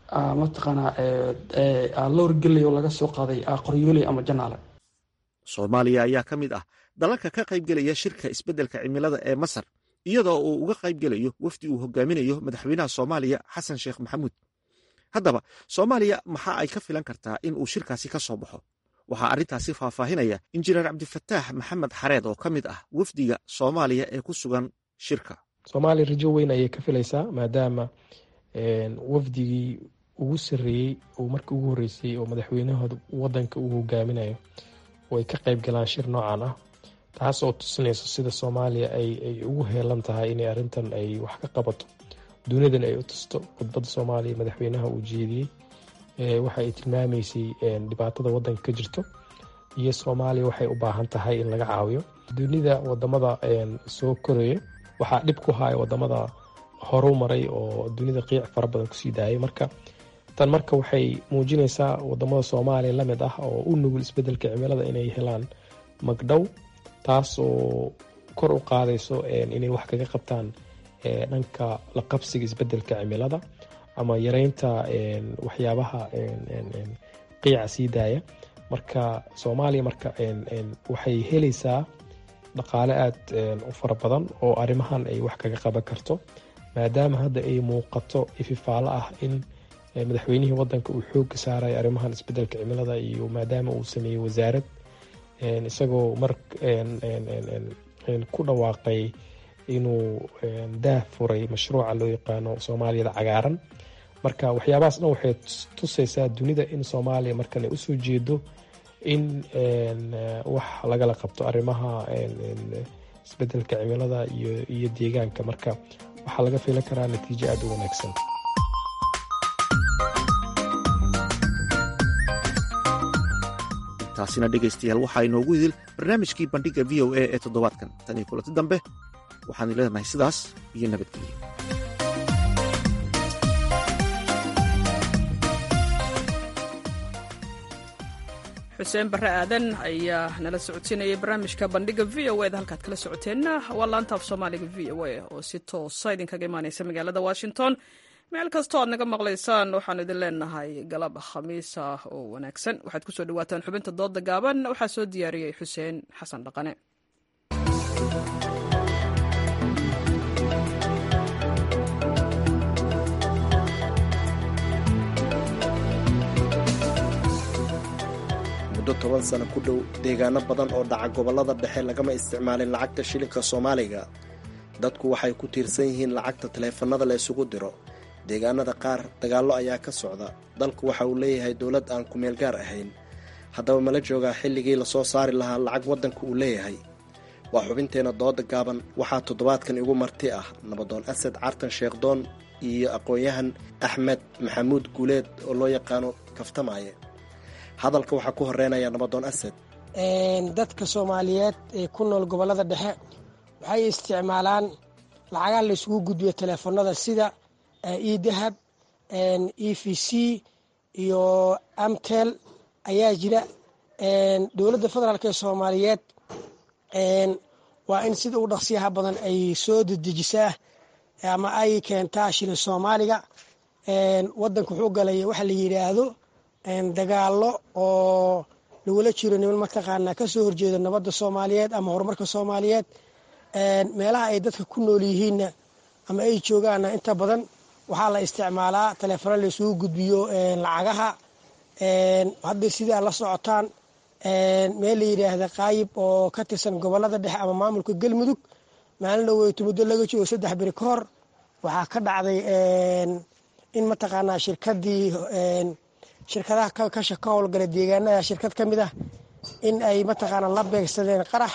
mataqaanaa loor geley oo laga soo qaaday qoryooley ama janaale soomaaliya ayaa ka mid ah dalalka ka qaybgelaya shirka isbeddelka cimilada ee masar iyadoo uu uga qaybgelayo wafdi uu hogaaminayo madaxweynaha soomaaliya xasan sheekh maxamuud haddaba soomaaliya maxaa ay ka filan kartaa in uu shirkaasi ka soo baxo waxaa arrintaasi faahfaahinaya injineer cabdifataax maxamed xareed oo ka mid ah wafdiga soomaaliya ee ku sugan shirka soomaaliya rajo weyn ayay ka filaysaa maadaama wafdigii ugu sarreeyey oo markii ugu horreysay oo madaxweynahooda wadanka uu hogaaminayo oo ay ka qayb galaan shir noocan ah taas oo tusinayso sida soomaaliya ay ugu heelan tahay inay arrintan ay wax ka qabato dunidan ay u tusto khudbadda soomaaliya madaxweynaha uu jeediyey waxa ay tilmaamaysay dhibaatada wadanka ka jirto iyo soomaaliya waxay u baahan tahay in laga caawiyo dunida wadamada soo koraya waxaa dhib ku haya wadamada horu maray oo dunida qiic fara badan kusii daayay marka tan marka waxay muujinaysaa wadamada soomaaliya lamid ah oo u nugul isbedelka cimilada inay helaan magdhow taas oo kor u qaadayso inay wax kaga qabtaan dhanka la qabsiga isbedelka cimilada ama yareynta waxyaabaha qiica sii daaya marka soomaaliya marka waxay helaysaa dhaqaale aada u fara badan oo arrimahan ay wax kaga qaban karto maadaama hadda ay muuqato ififaalo ah in madaxweynihii wadanka uu xooga saaray arrimahan isbedelka cimilada iyo maadaama uu sameeyey wasaarad isagoo mar ku dhawaaqay inuu daah furay mashruuca loo yaqaano soomaaliyada cagaaran marka waxyaabahaas dhan waxay tusaysaa dunida in soomaaliya markan ay usoo jeedo in wax lagala qabto arrimaha isbedelka cimilada iyo deegaanka marka waxaa laga filan karaa natiijo aada u wanaagsan taasina dhegaystayaal waxaa inoogu idil barnaamijkii bandhigga v o a ee toddobaadkan tan iyo kulanti dambe waxaan leenahay sidaas iyo nabadgelyo xuseen barre aadan ayaa nala socodsiinayay barnaamijka bandhiga v o eda halkaad kala socoteenna waa laanta af soomaaliga v o a oo si toosa idinkaga imaaneysa magaalada washington meel kastoo aad naga maqlaysaan waxaan idin leenahay galab khamiis ah oo wanaagsan waxaad kusoo dhawaataan xubinta dooda gaaban waxaa soo diyaariyey xuseen xasan dhaqane muddo toban sano ku dhow deegaano badan oo dhaca gobollada dhexe lagama isticmaalin lacagta shilinka soomaaliga dadku waxay ku tiirsan yihiin lacagta taleefannada la isugu diro deegaanada qaar dagaallo ayaa ka socda dalku waxa uu leeyahay dowlad aan kumeel gaar ahayn haddaba mala joogaa xilligii lasoo saari lahaa lacag waddanka uu leeyahay waa xubinteenna dooda gaaban waxaa toddobaadkan igu marti ah nabadoon asad cartan sheekhdoon iyo aqoon-yahan axmed maxamuud guuleed oo loo yaqaano kaftamaaye hadalka waxaa ku horeynaya nabadoon asad dadka soomaaliyeed ee ku nool gobollada dhexe waxay isticmaalaan lacagaha laysugu gudbiyo taleefanada sida idahab e v c iyo amtel ayaa jira dowladda federaalk ee soomaaliyeed waa in sida ugu dhaqsiyaha badan ay soo dedejisaa ama ay keentaa shilin soomaaliga wadanka wuxuu galay waxa la yidhaahdo dagaalo oo lagula jiro niman mataqaanaa kasoo horjeeda nabadda soomaaliyeed ama horumarka soomaaliyeed meelaha ay dadka ku nool yihiinna ama ay joogaanna inta badan waxaa la isticmaalaa taleefano la isugu gudbiyo lacagaha hadda sidaa la socotaan meel la yidhaahda qaayib oo ka tirsan gobolada dhexe ama maamulka galmudug maalin dhaweyto muddo laga joogo saddex beri ka hor waxaa ka dhacday in mataqaanaa shirkadii shirkadaha ka howlgala deegaanada shirkad ka mid ah in ay mataqaanaa la beegsadeen qarax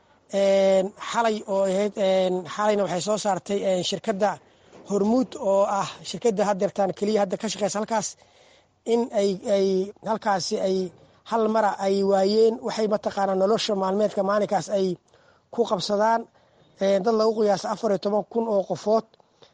xalay oo ahayd xalayna waxay soo saartay shirkadda hormuud oo ah shirkadda hadeertaan keliya hadda ka shaqeysa halkaas in ay ay halkaasi ay hal mara ay waayeen waxay mataqaanaa nolosha maalmeedka maalinkaas ay ku qabsadaan dad lagu qiyaasa afar iyo toban kun oo qofood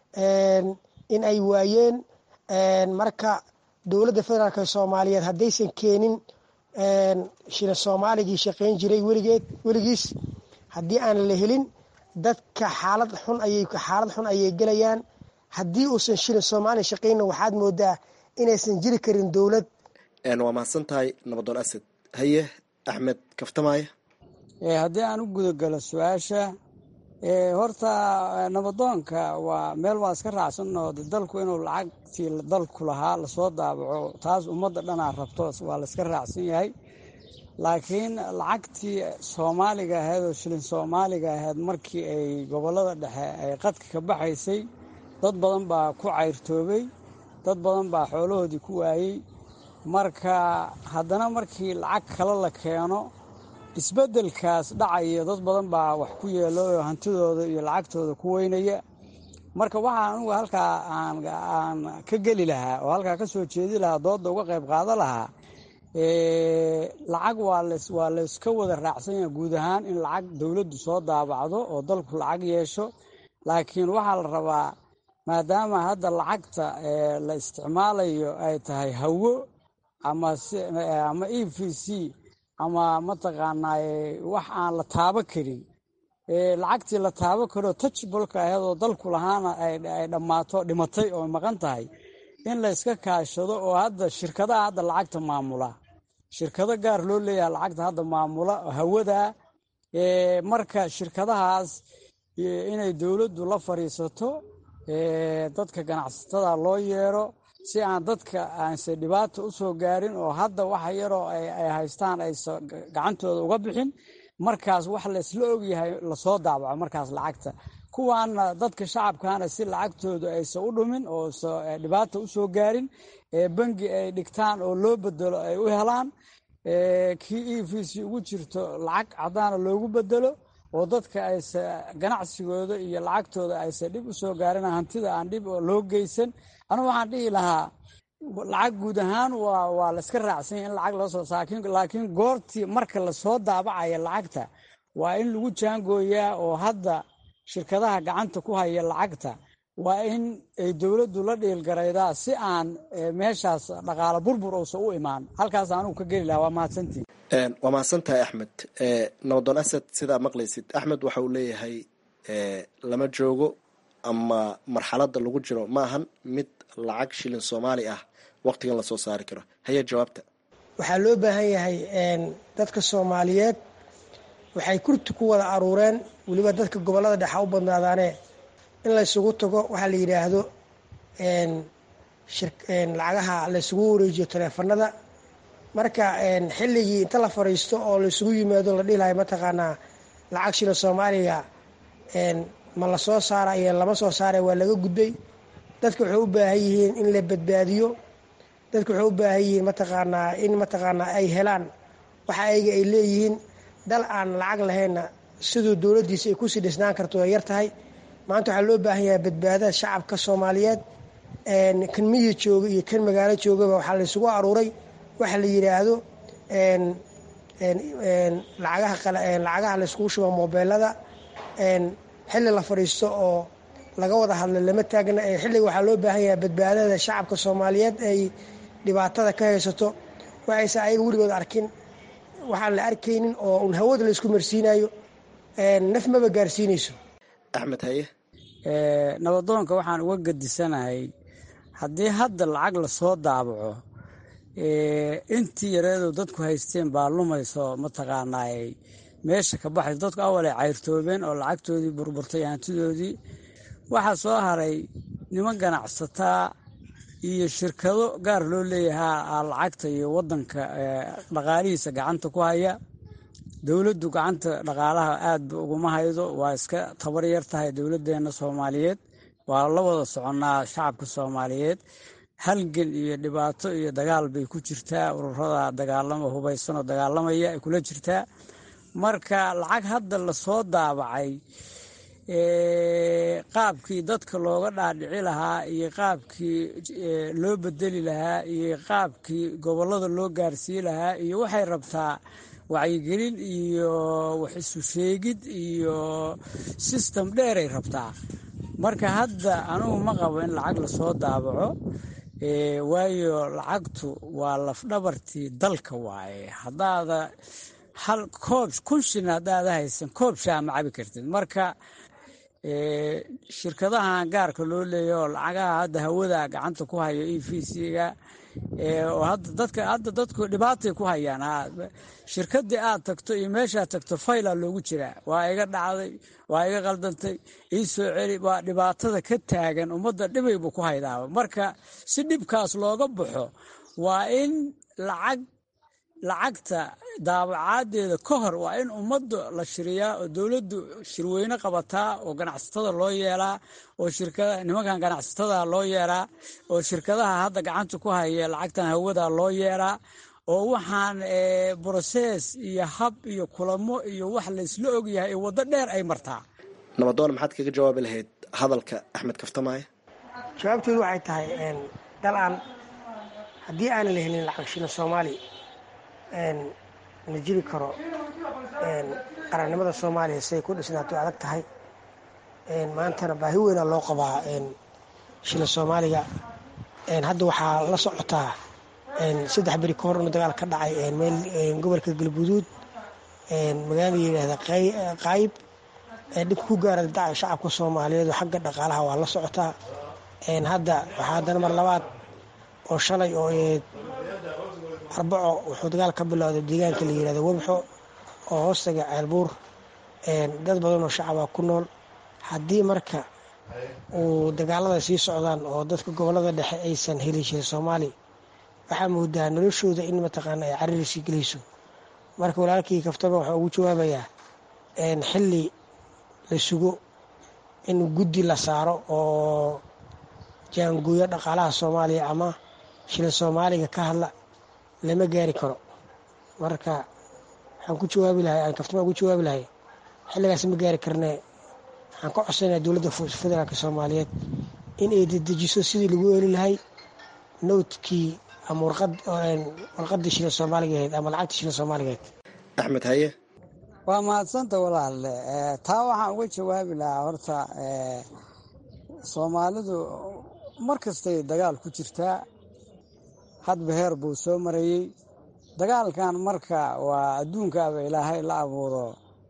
in ay waayeen marka dowladda federaalk soomaaliyeed haddaysan keenin shilin soomaaligii shaqeyn jiray weligeed weligiis haddii aan la helin dadka xaalad xun ayay xaalad xun ayay gelayaan haddii uusan shilin soomaaliya shaqeynna waxaad moodaa inaysan jiri karin dowlad waa mahadsan tahay nabadoon asad haye axmed kaftamaaye haddii aan u gudagalo su-aasha horta nabadoonka waa meel waa iska raacsan oo dalku inuu lacagtii dalku lahaa lasoo daabaco taas ummadda dhanaa rabto waa layska raacsan yahay laakiin lacagtii soomaaliga ahayd oo shilin soomaaliga ahayd markii ay gobollada dhexe ay qadka ka baxaysay dad badan baa ku cayrtoobay dad badan baa xoolahoodii ku waayey marka haddana markii lacag kale la keeno isbeddelkaas dhacaya dad badan baa wax ku yeelo oo hantidooda iyo lacagtooda ku weynaya marka waxaa anugu halkaa aan ka geli lahaa oo halkaa ka soo jeedi lahaa doodda uga qayb qaada lahaa lacag waa layska wada raacsan yaha guud ahaan in lacag dowladdu soo daabacdo oo dalku lacag yeesho laakiin waxaa la rabaa maadaama hadda lacagta la isticmaalayo ay tahay hawo ama e v c ama mataqaanaa wax aan la taabo karin lacagtii la taabo karo touchbolka ahayd oo dalku lahaana ay dhammaato dhimatay oo maqan tahay in la yska kaashado oo hadda shirkadaha hadda lacagta maamula shirkado gaar loo leeyahay lacagta hadda maamula hawada marka shirkadahaas inay dowladdu la fadhiisato dadka ganacsatada loo yeero si aan dadka aanse dhibaata u soo gaarin oo hadda waxa yaroo ay haystaan aysa gacantooda uga bixin markaas wax laysla ogyahay lasoo daabaco markaas lacagta kuwaana dadka shacabkaana si lacagtooda aysa u dhumin oo dhibaata u soo gaarin bangi ay dhigtaan oo loo bedelo ay u helaan kii e v c ugu jirto lacag caddaana loogu bedelo oo dadka aysa ganacsigooda iyo lacagtooda aysa dhib u soo gaarin hantida aan dhib loo geysan anu waxaan dhihi lahaa lacag guud ahaan waa layska raacsanya in lacag loo soo laakiin goortii marka lasoo daabacaya lacagta waa in lagu jaangooyaa oo hadda shirkadaha gacanta ku haya lacagta waa in ay dowladdu la dhiilgaraydaa si aan meeshaas dhaqaalo burbur uusan u imaan halkaas anugu ka geli lahaa waa mahadsantiin waa mahadsan tahay axmed nabadoon asad sidaa maqlaysid axmed waxa uu leeyahay lama joogo ama marxaladda lagu jiro ma ahan mid lacag shilin soomaali ah waqtigan lasoo saari karo haya jawaabta waxaa loo baahan yahay dadka soomaaliyeed waxay kurti ku wada aruureen weliba dadka gobollada dhexa u badnaadaane in laysugu tago waxaa la yidhaahdo lacagaha laysugu wareejiyo taleefanada marka xilligii inta la fadhiisto oo laysugu yimaado la dhihi lahay mataqaanaa lacag shilin soomaaliga ma la soo saara iyo lama soo saara waa laga gudbay dadka waxay u baahan yihiin in la badbaadiyo dadka waxay u baahan yihiin mataqaanaa in mataqaanaa ay helaan waxa ayaga ay leeyihiin dal aan lacag lahaynna siduu dowladdiisa ay kusii dhisnaan karto way yar tahay maanta waxaa loo baahan yahay badbaadada shacabka soomaaliyeed kan miyi jooga iyo kan magaalo joogaba waxaa laysugu aruuray waxa la yidhaahdo lacagaha lacagaha layskugu shuba mobeelada xilli la fadhiisto oo laga wada hadla lama taagna xilliga waxaa loo baahan yahay badbaadada shacabka soomaaliyeed ay dhibaatada ka haysato waxayse ayaga weligood arkin waxaan la arkaynin oo un hawada laysku marsiinayo naf maba gaarsiinayso axmed haye nabadoonka waxaan uga gadisanahay haddii hadda lacag lasoo daabaco intii yareedu dadku haysteen baa lumayso mataqaanaay meesha ka baxayso dadku awalay cayrtoobeen oo lacagtoodii burburtay hantidoodii waxaa soo haray niman ganacsataa iyo shirkado gaar loo leeyahaa lacagta iyo wadanka dhaqaalihiisa gacanta ku haya dowladdu gacanta dhaqaalaha aadba uguma haydo waa iska tabar yar tahay dowladdeena soomaaliyeed waa la wada soconnaa shacabka soomaaliyeed halgan iyo dhibaato iyo dagaal bay ku jirtaa ururada dagaalama hubaysanoo dagaalamaya ay kula jirtaa marka lacag hadda lasoo daabacay qaabkii dadka looga dhaadhici lahaa iyo qaabkii loo bedeli lahaa iyo qaabkii gobollada loo gaarsii lahaa iyo waxay rabtaa wacyigelin iyo wax isu sheegid iyo sistem dheeray rabtaa marka hadda anugu ma qabo in lacag lasoo daabaco waayo lacagtu waa lafdhabartii dalka waaye haddaada hal koob kun shin haddaada haysan koob shaa ma cabi kartid marka shirkadahan gaarka loo leeya oo lacagaha hadda hawada gacanta ku hayo e v c-ga oo hadda dadka hadda dadku dhibaatay ku hayaan shirkadii aad tagto iyo meeshaad tagto fayla loogu jiraa waa iga dhacday waa iga qaldantay ii soo celi waa dhibaatada ka taagan ummadda dhibaybu ku haydaaba marka si dhibkaas looga baxo waa in lacag lacagta daabacaaddeeda ka hor waa in ummadda la shiriyaa oo dowladdu shirweyne qabataa oo ganacsatada loo yeelaa oo shirkada nimankan ganacsatada loo yeelaa oo shirkadaha hadda gacanta ku haya lacagtan hawada loo yeelaa oo waxaan brosees iyo hab iyo kulamo iyo wax laysla ogyahay ee waddo dheer ay martaa nabadoon maxaad kaga jawaabi lahayd hadalka axmed kaftamaaye jawaabteedu waxay tahay dalaan haddii aanan la helin lacag shina soomaali la jiri karo qarannimada soomaaliya siday ku dhisnaato adag tahay maantana baahi weynaa loo qabaa shila soomaaliga hadda waxaa la socotaa saddex beri ka hor inuu dagaal ka dhacay meel gobolka galguduud magaalada yidhaahda qaayib dhibka ku gaara dacay shacabka soomaaliyeed oo xagga dhaqaalaha waa la socotaa hadda waxaa haddana mar labaad oo shalay oo arbaco wuxuu dagaal ka bilowday deegaanka la yihahdo webxo oo hoostaga ceelbuur dad badan oo shacaba ku nool haddii marka uu dagaalada sii socdaan oo dadka gobolada dhexe aysan helin shir soomaali waxaa moodaa noloshooda in mataqaana ay cariirsi gelayso marka walaalkii kaftaba waxaa ugu jawaabayaa xilli la sugo in guddi la saaro oo jaanguuyo dhaqaalaha soomaaliya ama shila soomaaliga ka hadla lama gaari karo marka waxaan ku jawaabi lahay aan kaftama ugu jawaabi lahay xilligaas ma gaari karne waxaan ka codsanaya dowladda federaalk soomaaliyeed in ay dedejiso sidii lagu eli lahay nowtkii ama warqadii shila soomaaliga ahayd ama lacagtii shila soomaaliga ahayd axmed haye waa mahadsanta walaalle taa waxaan uga jawaabi lahaa horta soomaalidu mar kastay dagaal ku jirtaa hadba heer buu soo marayey dagaalkan marka waa adduunkaaba ilaahay la abuuro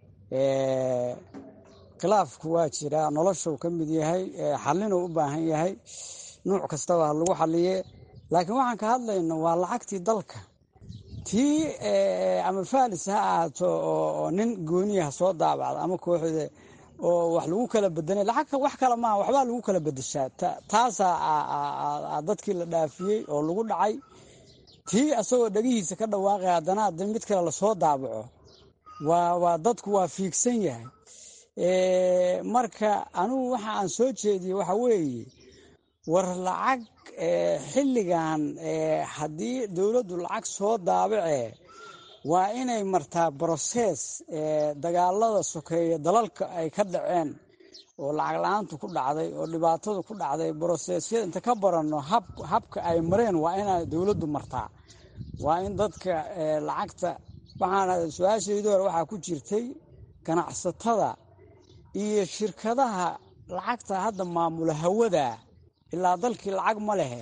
khilaafku waa jiraa noloshuu ka mid yahay xalinuu u baahan yahay nuuc kastaba ha lagu xaliye laakiin waxaan ka hadlayno waa lacagtii dalka tii ama faalis ha ahaato oo nin gooniya ha soo daabacda ama kooxda oo wax lagu kala bedelay lacag wax kale maaha waxbaa lagu kala bedeshaa taasaa dadkii la dhaafiyey oo lagu dhacay tii asagoo dhegihiisa ka dhawaaqay haddana hadda mid kale lasoo daabaco waa waa dadku waa fiigsan yahay marka anigu waxa aan soo jeediye waxa weeye war lacag xilligan haddii dowladdu lacag soo daabacee waa inay martaa brosees dagaalada sokeeya dalalka ay ka dhaceen oo lacag la-aantu ku dhacday oo dhibaatadu ku dhacday broseesyada inta ka baranno habka ay mareen waa inay dowladdu martaa waa in dadka lacagta waxaana su-aashaydii hore waxaa ku jirtay ganacsatada iyo shirkadaha lacagta hadda maamula hawada ilaa dalkii lacag ma lehe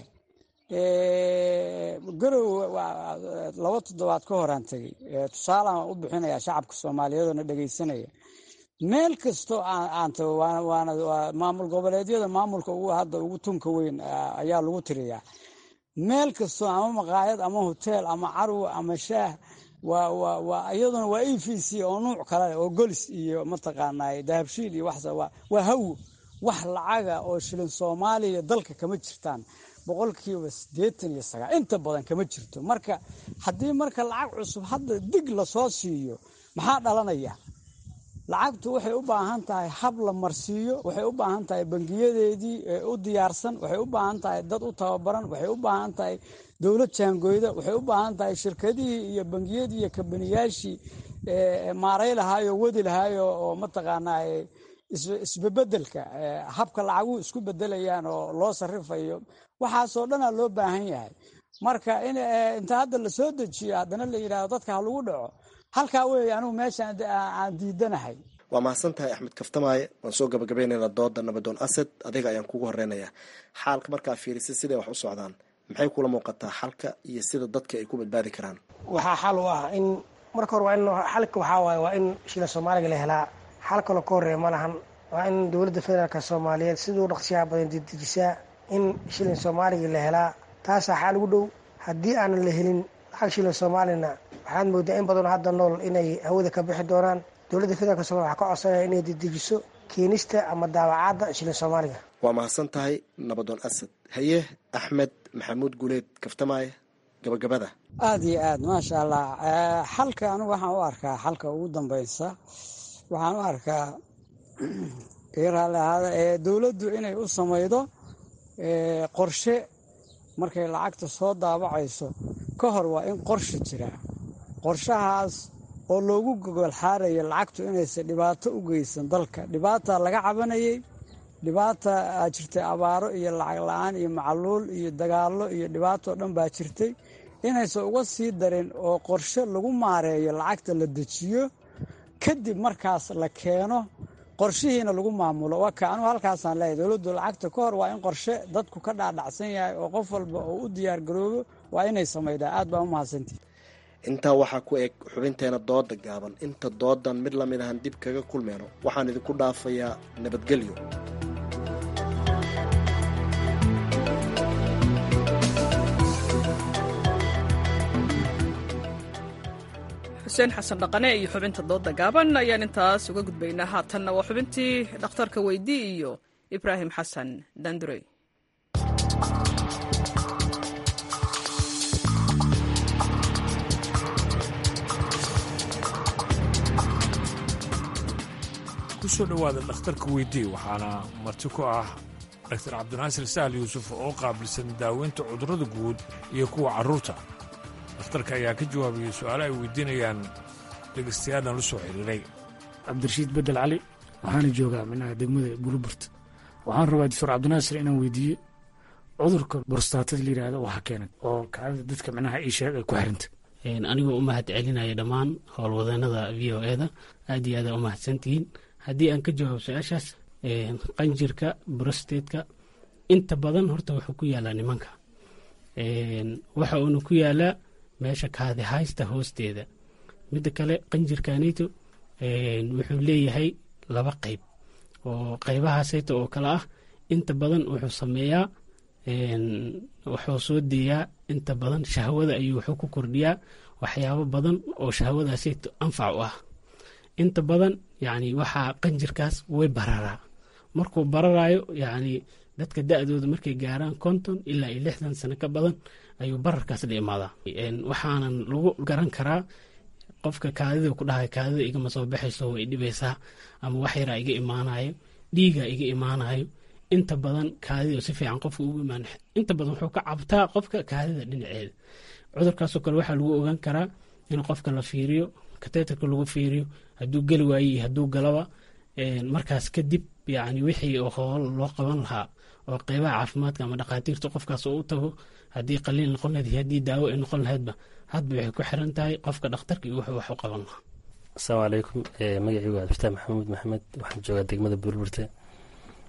garow laba toddobaad ka horaan tegey tusaalaan u bixinaya shacabka soomaaliyeed oo na dhegaysanaya meel kastoo aan tago waana maamul goboleedyada maamulka ugu hadda ugu tunka weyn ayaa lagu tiriyaa meel kastoo ama maqaayad ama hoteel ama carwo ama shaah waa iyaduna waa e v c oo nuuc kale oo golis iyo mataqaanaa dahabshiil iyo wax waa hawo wax lacaga oo shilin soomaaliya dalka kama jirtaan boqolkiiba siddeetan iyo sagaal inta badan kama jirto marka haddii marka lacag cusub hadda dig lasoo siiyo maxaa dhalanaya lacagtu waxay u baahan tahay hab la marsiiyo waxay u baahan tahay bangiyadeedii u diyaarsan waxay u baahan tahay dad u tababaran waxay u baahan tahay dowlad jaangoyda waxay u baahan tahay shirkadihii iyo bangiyadii iyo kabaniyaashii maaray lahaayo wadi lahaayo oo mataqaanaa isbebedelka habka lacaguhu isku bedelayaan oo loo sarifayo waxaasoo dhanaa loo baahan yahay marka inta hadda lasoo dejiyo haddana la yidhahdo dadka ha lagu dhaco halkaa weeye anigu meesha aan diidanahay waa mahadsan tahay axmed kaftamaaye waan soo gabagabaynaynaa dooda nabadoon asad adiga ayaan kugu horeynayaa xaalka markaa fiirisay siday wax u socdaan maxay kula muuqataa xalka iyo sida dadka ay ku badbaadi karaan waxaa xal u ah in marka hore waa in xalka waxaa waaye waa in shila soomaaliga la helaa xal kaloo ka horreeya ma lahan waa in dowladda federaalka soomaaliyeed siduu dhaqsiyaha badan dedejisaa in shilin soomaaliga la helaa taasaa xaal ugu dhow haddii aanan la helin lacag shilin soomaalina waxaad moodaa in badanoo hadda nool inay hawada ka bixi doonaan dowladda federaalk somalia waxaa ka codsanaya inay dedejiso keenista ama daawacaadda shilin soomaaliga waa mahadsan tahay nabadoon asad haye axmed maxamuud guuleed kaftamaaye gabagabada aada iyo aad maasha allah xalka anigu waxaan u arkaa xalka ugu dambeysa waxaan u arkaa dowladdu inay u samaydo qorshe markay lacagta soo daabacayso ka hor waa in qorshe jiraa qorshahaas oo loogu gogol xaaraya lacagtu inaysan dhibaato u geysan dalka dhibaata laga cabanayay dhibaata aa jirtay abaaro iyo lacag la-aan iyo macaluul iyo dagaallo iyo dhibaato dhan baa jirtay inaysan uga sii darin oo qorshe lagu maareeyo lacagta la dejiyo kadib markaas la keeno qorshihiina lagu maamulo waa ka anugu halkaasaan leeyahy dowladdu lacagta ka hor waa in qorshe dadku ka dhaadhacsan yahay oo qof walba oo u diyaar garoobo waa inay samaydaa aad baa u mahadsantihi intaa waxaa ku eg xubinteena dooda gaaban inta doodan mid lamid ahan dib kaga kulmeyno waxaan idinku dhaafayaa nabadgelyo xuseen xasan dhaqane iyo xubinta dooda gaaban ayaan intaas uga gudbaynaa haatanna waa xubintii dhakhtarka weydii iyo ibraahim xasan dandurey kusoo dhowaada dhakhtarka weydii waxaana marti ku ah daktar cabdinaasir sahal yuusuf oo qaabilsan daaweynta cudurrada guud iyo kuwa carruurta dhakhtarka ayaa ka jawaabayay su'aalo ay weydiinayaan dhegaystayaadhan la soo xiriiray cabdirashiid bedel cali waxaana joogaa minaha degmada burburta waxaan rabaa doctor cabdinaasir inaan weydiiyo cudurka borstaatada la yidhaahdo waxa keenan oo kacdada dadka minaha iisheeg ay ku xiranta anigoo u mahad celinaya dhammaan howlwadeenada v o eda aad iyo aada u mahadsantihiin haddii aan ka jawaabo su-aashaas qanjirka brostatka inta badan horta wuxuu ku yaalaa nimanka waxa uuna ku yaalaa meesha kaadihaysta hoosteeda midda kale qanjirkanito wuxuu leeyahay laba qeyb oo qeybahaasayta oo kale ah inta badan wuxuu sameeyaa wuxuu soo deeyaa inta badan shahwada ayuu wuxuu ku kordhiyaa waxyaabo badan oo shahwadaasayta anfac u ah inta badan yani waxaa qanjirkaas way bararaa markuu bararaayo yani dadka da-dooda markay gaaraan konton ilaa iyo lixdan sano ka badan ayuu bararkaas la imaadaa waxaanan lagu garan karaa qofka kaadida ku dhahay kaadida igama soo baxayso way dhibaysaa ama wax yaraa iga imaanayo dhiigaa iga imaanayo inta badan kaadida si fiican qofka ugu imaan inta badan wuxuu ka cabtaa qofka kaadida dhinaceeda cudurkaasoo kale waxaa lagu ogaan karaa in qofka la fiiriyo kateetarka lagu fiiriyo hadduu geli waaye iyo hadduu galaba markaas kadib yani wixii hool loo qaban lahaa oo qeybaha caafimaadka ama dhakhaatiirta qofkaas oo u tago haddii qaliil noqon lahayd iyo haddii daawo ay noqon lahaydba hadba waxay ku xiran tahay qofka dhakhtarka iyo wuxuu wax u qaban lahaa asalaamu calaykum magacaygu waa abdiftaax maxamuud maxamed waxaan joogaa degmada burburte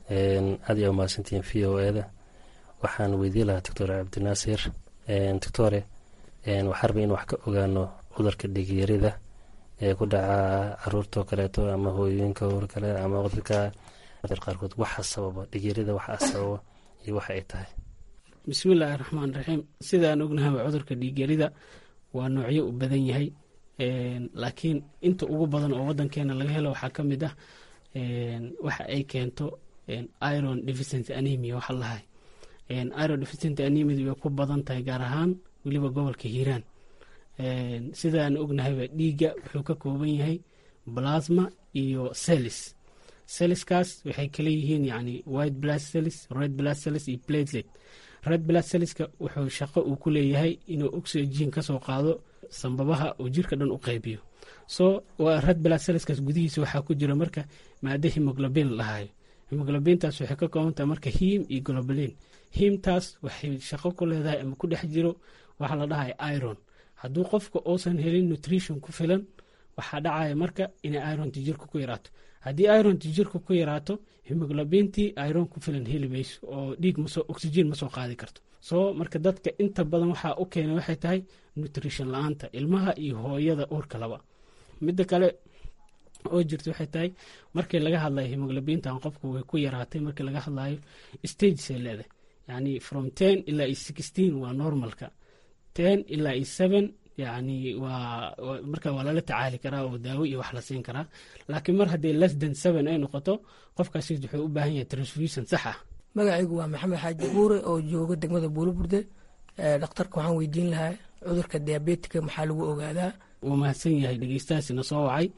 aad iyo umahadsantihiin v o eda waxaan weydiin lahaa doctor cabdinaasir doctore waxaa rabay in wax ka ogaano cudurka dhigyarida ee ku dhaca caruurtao kaleeto ama hooyooyinka or kale ama cudurka qaarkood waxa sababa dhigyarida waxa sababa iyo waxa ay tahay bismillaahi raxmaan raxiim sidaan ognahaba cudurka dhiigyarida waa noocyo u badan yahay laakiin inta ugu badan oo wadankeena laga helo waxaa ka mid ah waxa ay keento iron deficient anemia waxa lahay iron deficient anemia way ku badan tahay gaar ahaan weliba gobolka hiiraan sidaan ognahayba dhiigga wuxuu ka kooban yahay plasma iyo celis celiskaas waxay kala yihiin yani white blood cells red blood cells iyo platelet red blood cellska wuxuu shaqo uu ku leeyahay inuu oxygen kasoo qaado sambabaha uu jirka dhan u qaybiyo so red blood cellskaas gudihiisa waxaa ku jira marka maado hemoglobin lahayo hemoglobintaas waxay ka kooban tahay marka him iyo globalin himtaas waxay shaqo ku leedahay ama ku dhex jiro waxaa la dhahay iron hadduu qofka uusan helin nutrition ku filan waxaa dhacaya marka inay ironti jirka ku yaraato haddii ironti jirka ku yaraato hemoglobintii iron ku filan heli mayso oo dhiig maso oxygen ma soo qaadi karto soo marka dadka inta badan waxaa u keenay waxay tahay nutrition la-aanta ilmaha iyo hooyada uurka laba midda kale oo jirta waxay tahay markii laga hadlayo hemoglobintan qofku way ku yaraatay markii laga hadlayo stagesay leedahay yani from ten ilaa iyo sixteen waa normalka ten ilaa iyo seven yani waa marka waa lala tacaali karaa oo daawo iyo wax la siin karaa laakiin mar haddii less than seven ay noqoto qofkaasi wuxuu u baahan yahay transfusion sax ah magacaygu waa maxamed xaaji buure oo jooga degmada buulaburde dhakhtarka waxaan weydiin lahaa cudurka diabetika maxaa lagu ogaadaa wuu mahadsan yahay dhegeystahaasina soo wacay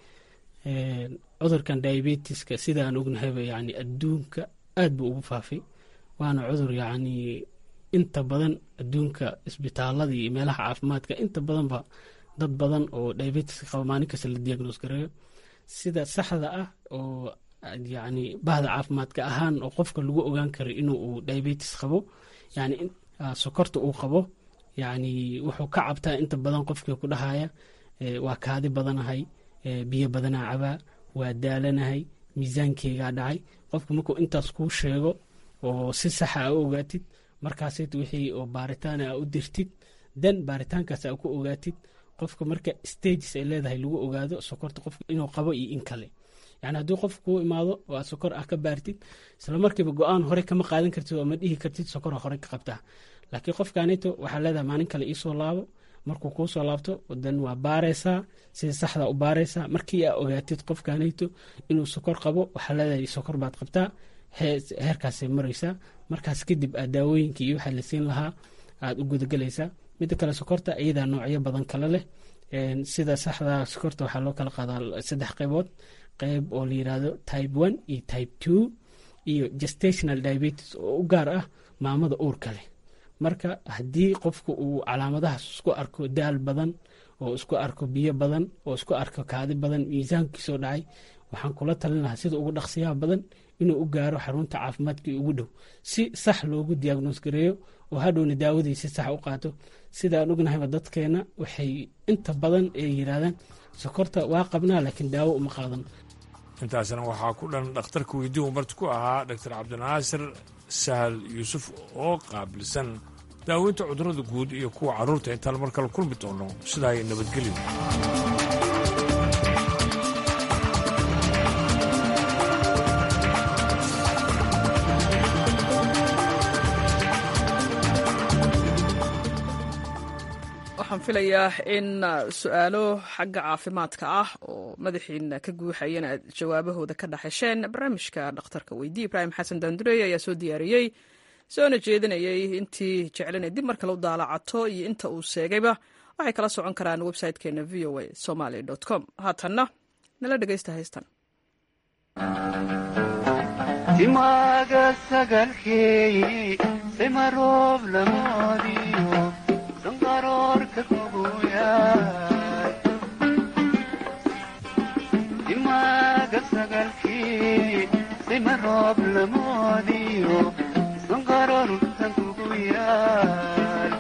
cudurkan diabetiska sidaan ognahayba yani adduunka aad buu ugu faafay waana cudur yani inta badan adduunka isbitaalada iyo meelaha caafimaadka inta badanba dad badan oo diabetiska qaba maalin kasta la diagnos gareeyo sida saxda ah oo yani bahda caafimaadka ahaan oo qofka lagu ogaan karo inuu diabetis qabo yani sokorta uu qabo yani wuxuu ka cabtaa inta badan qofkii ku dhahaya waa kaadi badanahay biyo badanaa cabaa waa daalanahay miisaankeygaa dhacay qofka markuu intaas kuu sheego oo si saxa a u ogaatid markaasit wixii oo baaritaan a u dirtid dan baaritaankaas a ku ogaatid qofka marka stages ay leedahay lagu ogaado sokorta qofka inuu qabo iyo in kale yani haddii qof kuu imaado oo aad sokor ah ka baartid isla markiiba go-aan hore kama qaadan kartid oo ma dhihi kartid sokora hore ka qabtaa laakiin qofkanito waxaa leedahay maalin kale iisoo laabo markuu kuu soo laabto dan waa baareysaa sida saxda u baareysaa markii aa ogaatid qofkanito inuu sokor qabo waxaa leedahay sokor baad qabtaa heerkaasay mareysaa markaas kadib aad daawooyinkii iyo waxaa la siin lahaa aad u gudagelaysaa midda kale sokorta iyadaa noocyo badan kale leh sida saxda sokorta waxaa loo kala qaadaa saddex qeybood qeyb oo la yirahdo type one iyo type two iyo gestational diabetes oo u gaar ah maamada uurka leh marka haddii qofku uu calaamadahaas isku arko daal badan oo isku arko biyo badan oo isku arko kaadi badan miisaankiisoo dhacay waxaan kula talin lahaa sida ugu dhaqsiyaha badan inuu u gaaro xarunta caafimaadkii ugu dhow si sax loogu diagnos gareeyo oo hadhowna daawadii si sax u qaato sidaan ognahayba dadkeena waxay inta badan ay yiraahdaan sokorta waa qabnaa laakiin daawo uma qaadano intaasna waxaa ku dhan dhakhtarka weydiihu marti ku ahaa doctor cabdinaasir sahal yuusuf oo qaabilsan daaweynta cudurrada guud iyo kuwa carruurta intaan mar kale kulmi doono sidaa ay nabadgelyo waxaan filayaa in su-aalo xagga caafimaadka ah oo madaxiina ka guuxayana aad jawaabahooda ka dhaxesheen barnaamijka dhakhtarka weydii ibraahim xasan daandureey ayaa soo diyaariyey soona jeedinayay intii jeclana dib mar kale u daalacato iyo inta uu sheegayba waxay kala socon karaan website-keena v o a somaly com haatanna nala dhegaysta haystan timaaga sagalkeey simaroob lamoodiyo sanqaroorka kuguyaay timaaga sagalkii simaroob lamoodiyo sanqaroorka kuguyaay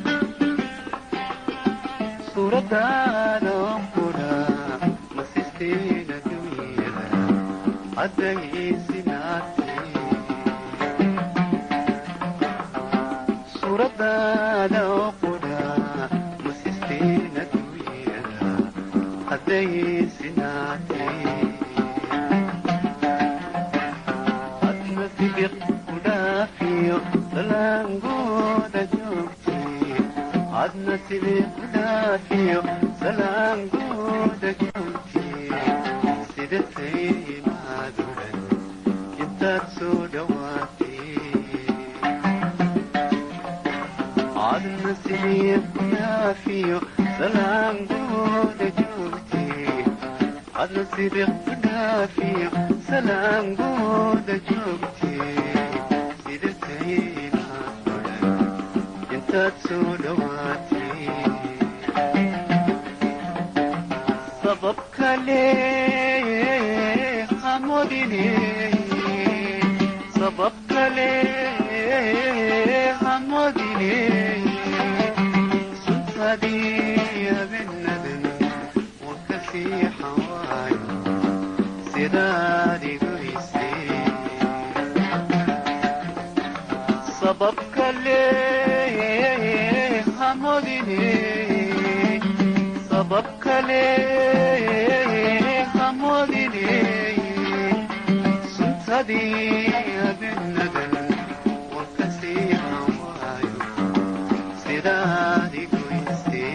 suuradaadon kudha masisteena dunyada caddayisinaatee suuradaada oo qudha musisteena duuyada hadday sinaatay adna sibiq ku dhaafiyo salaangooda joogtay adna sibiq ku dhaafiyo salaangooda joogtay sida tayimaaduran intaad soo dhawaatay adna sibiq ku dhaafiyo salaangooda joogtay adna sibiq ku dhaafiyo salaangooda joogtay sida tayimaaduran intaad soo dhawaatay sabab kale hamodine sabab kale hamodine suntadii abenadan wakasii xawaayo sidaad igoysay sabab kale hamodine sabab kale hamodine suntadii abenadan wakasii hawaayo sidaad igoysay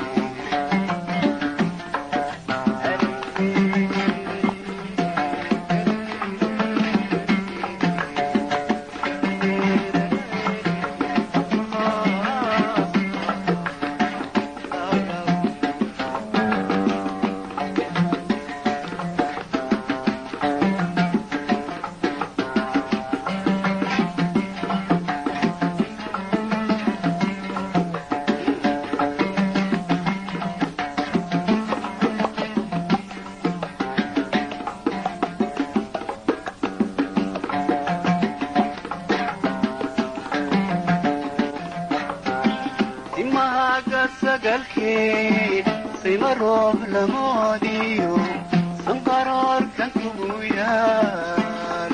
timahaga sagalkee sima roob lamoodiyo sanqaroorkan kugu yaal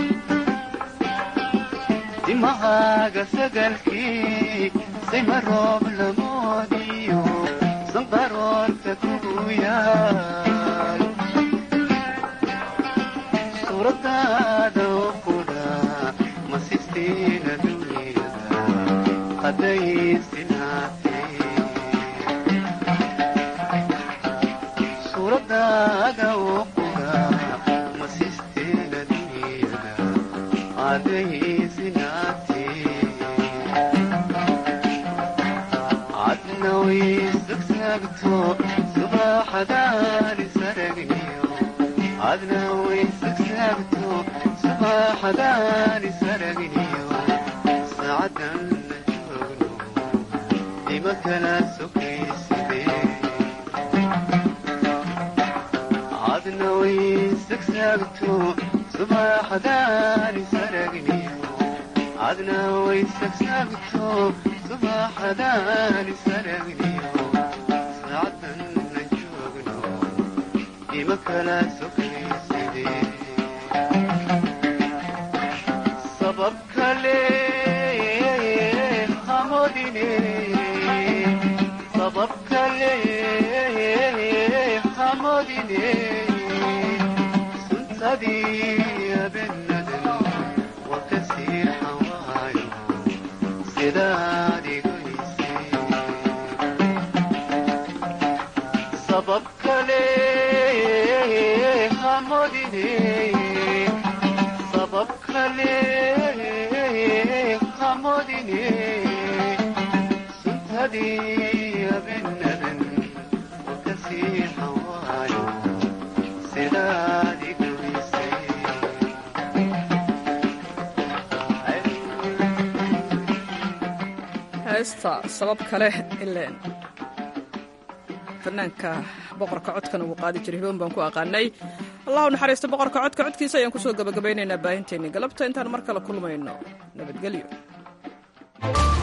timahaga sagalkee sima roob lamoodiyo sanqaroorka kugu yaal suuradaada oo qudha masistiina dunyada hadday sinaatay suuradaada oo qudha masisteena dunyada hadday sinaatay adna way sagsaagto subaxadaani saragniyo adna way sagsaagto subaxadaani saragniyo saacadan ima kala sokayside adna way sagsaagto subaxadaani saragniyo adna way sagsaagto subaxadaani saragniyo saacadan na joogno ima kala sokayside sabab kale hamodine sabab kale hamodine suntadii abenadan wakasii xawaayo sidaad igoysay sabab kale hamodine sabab kale hamodine suntadii abenadan wakasii xawaayo sidaad igoysay heesta sabab kale ileen fanaanka boqorka codkana wuu qaadi jiray hiboon baan ku aqaanay allahu naxariisto boqorka codka codkiisa ayaan kusoo gabagabaynaynaa baahinteennii galabta intaan mar kale kulmayno nabadgelyo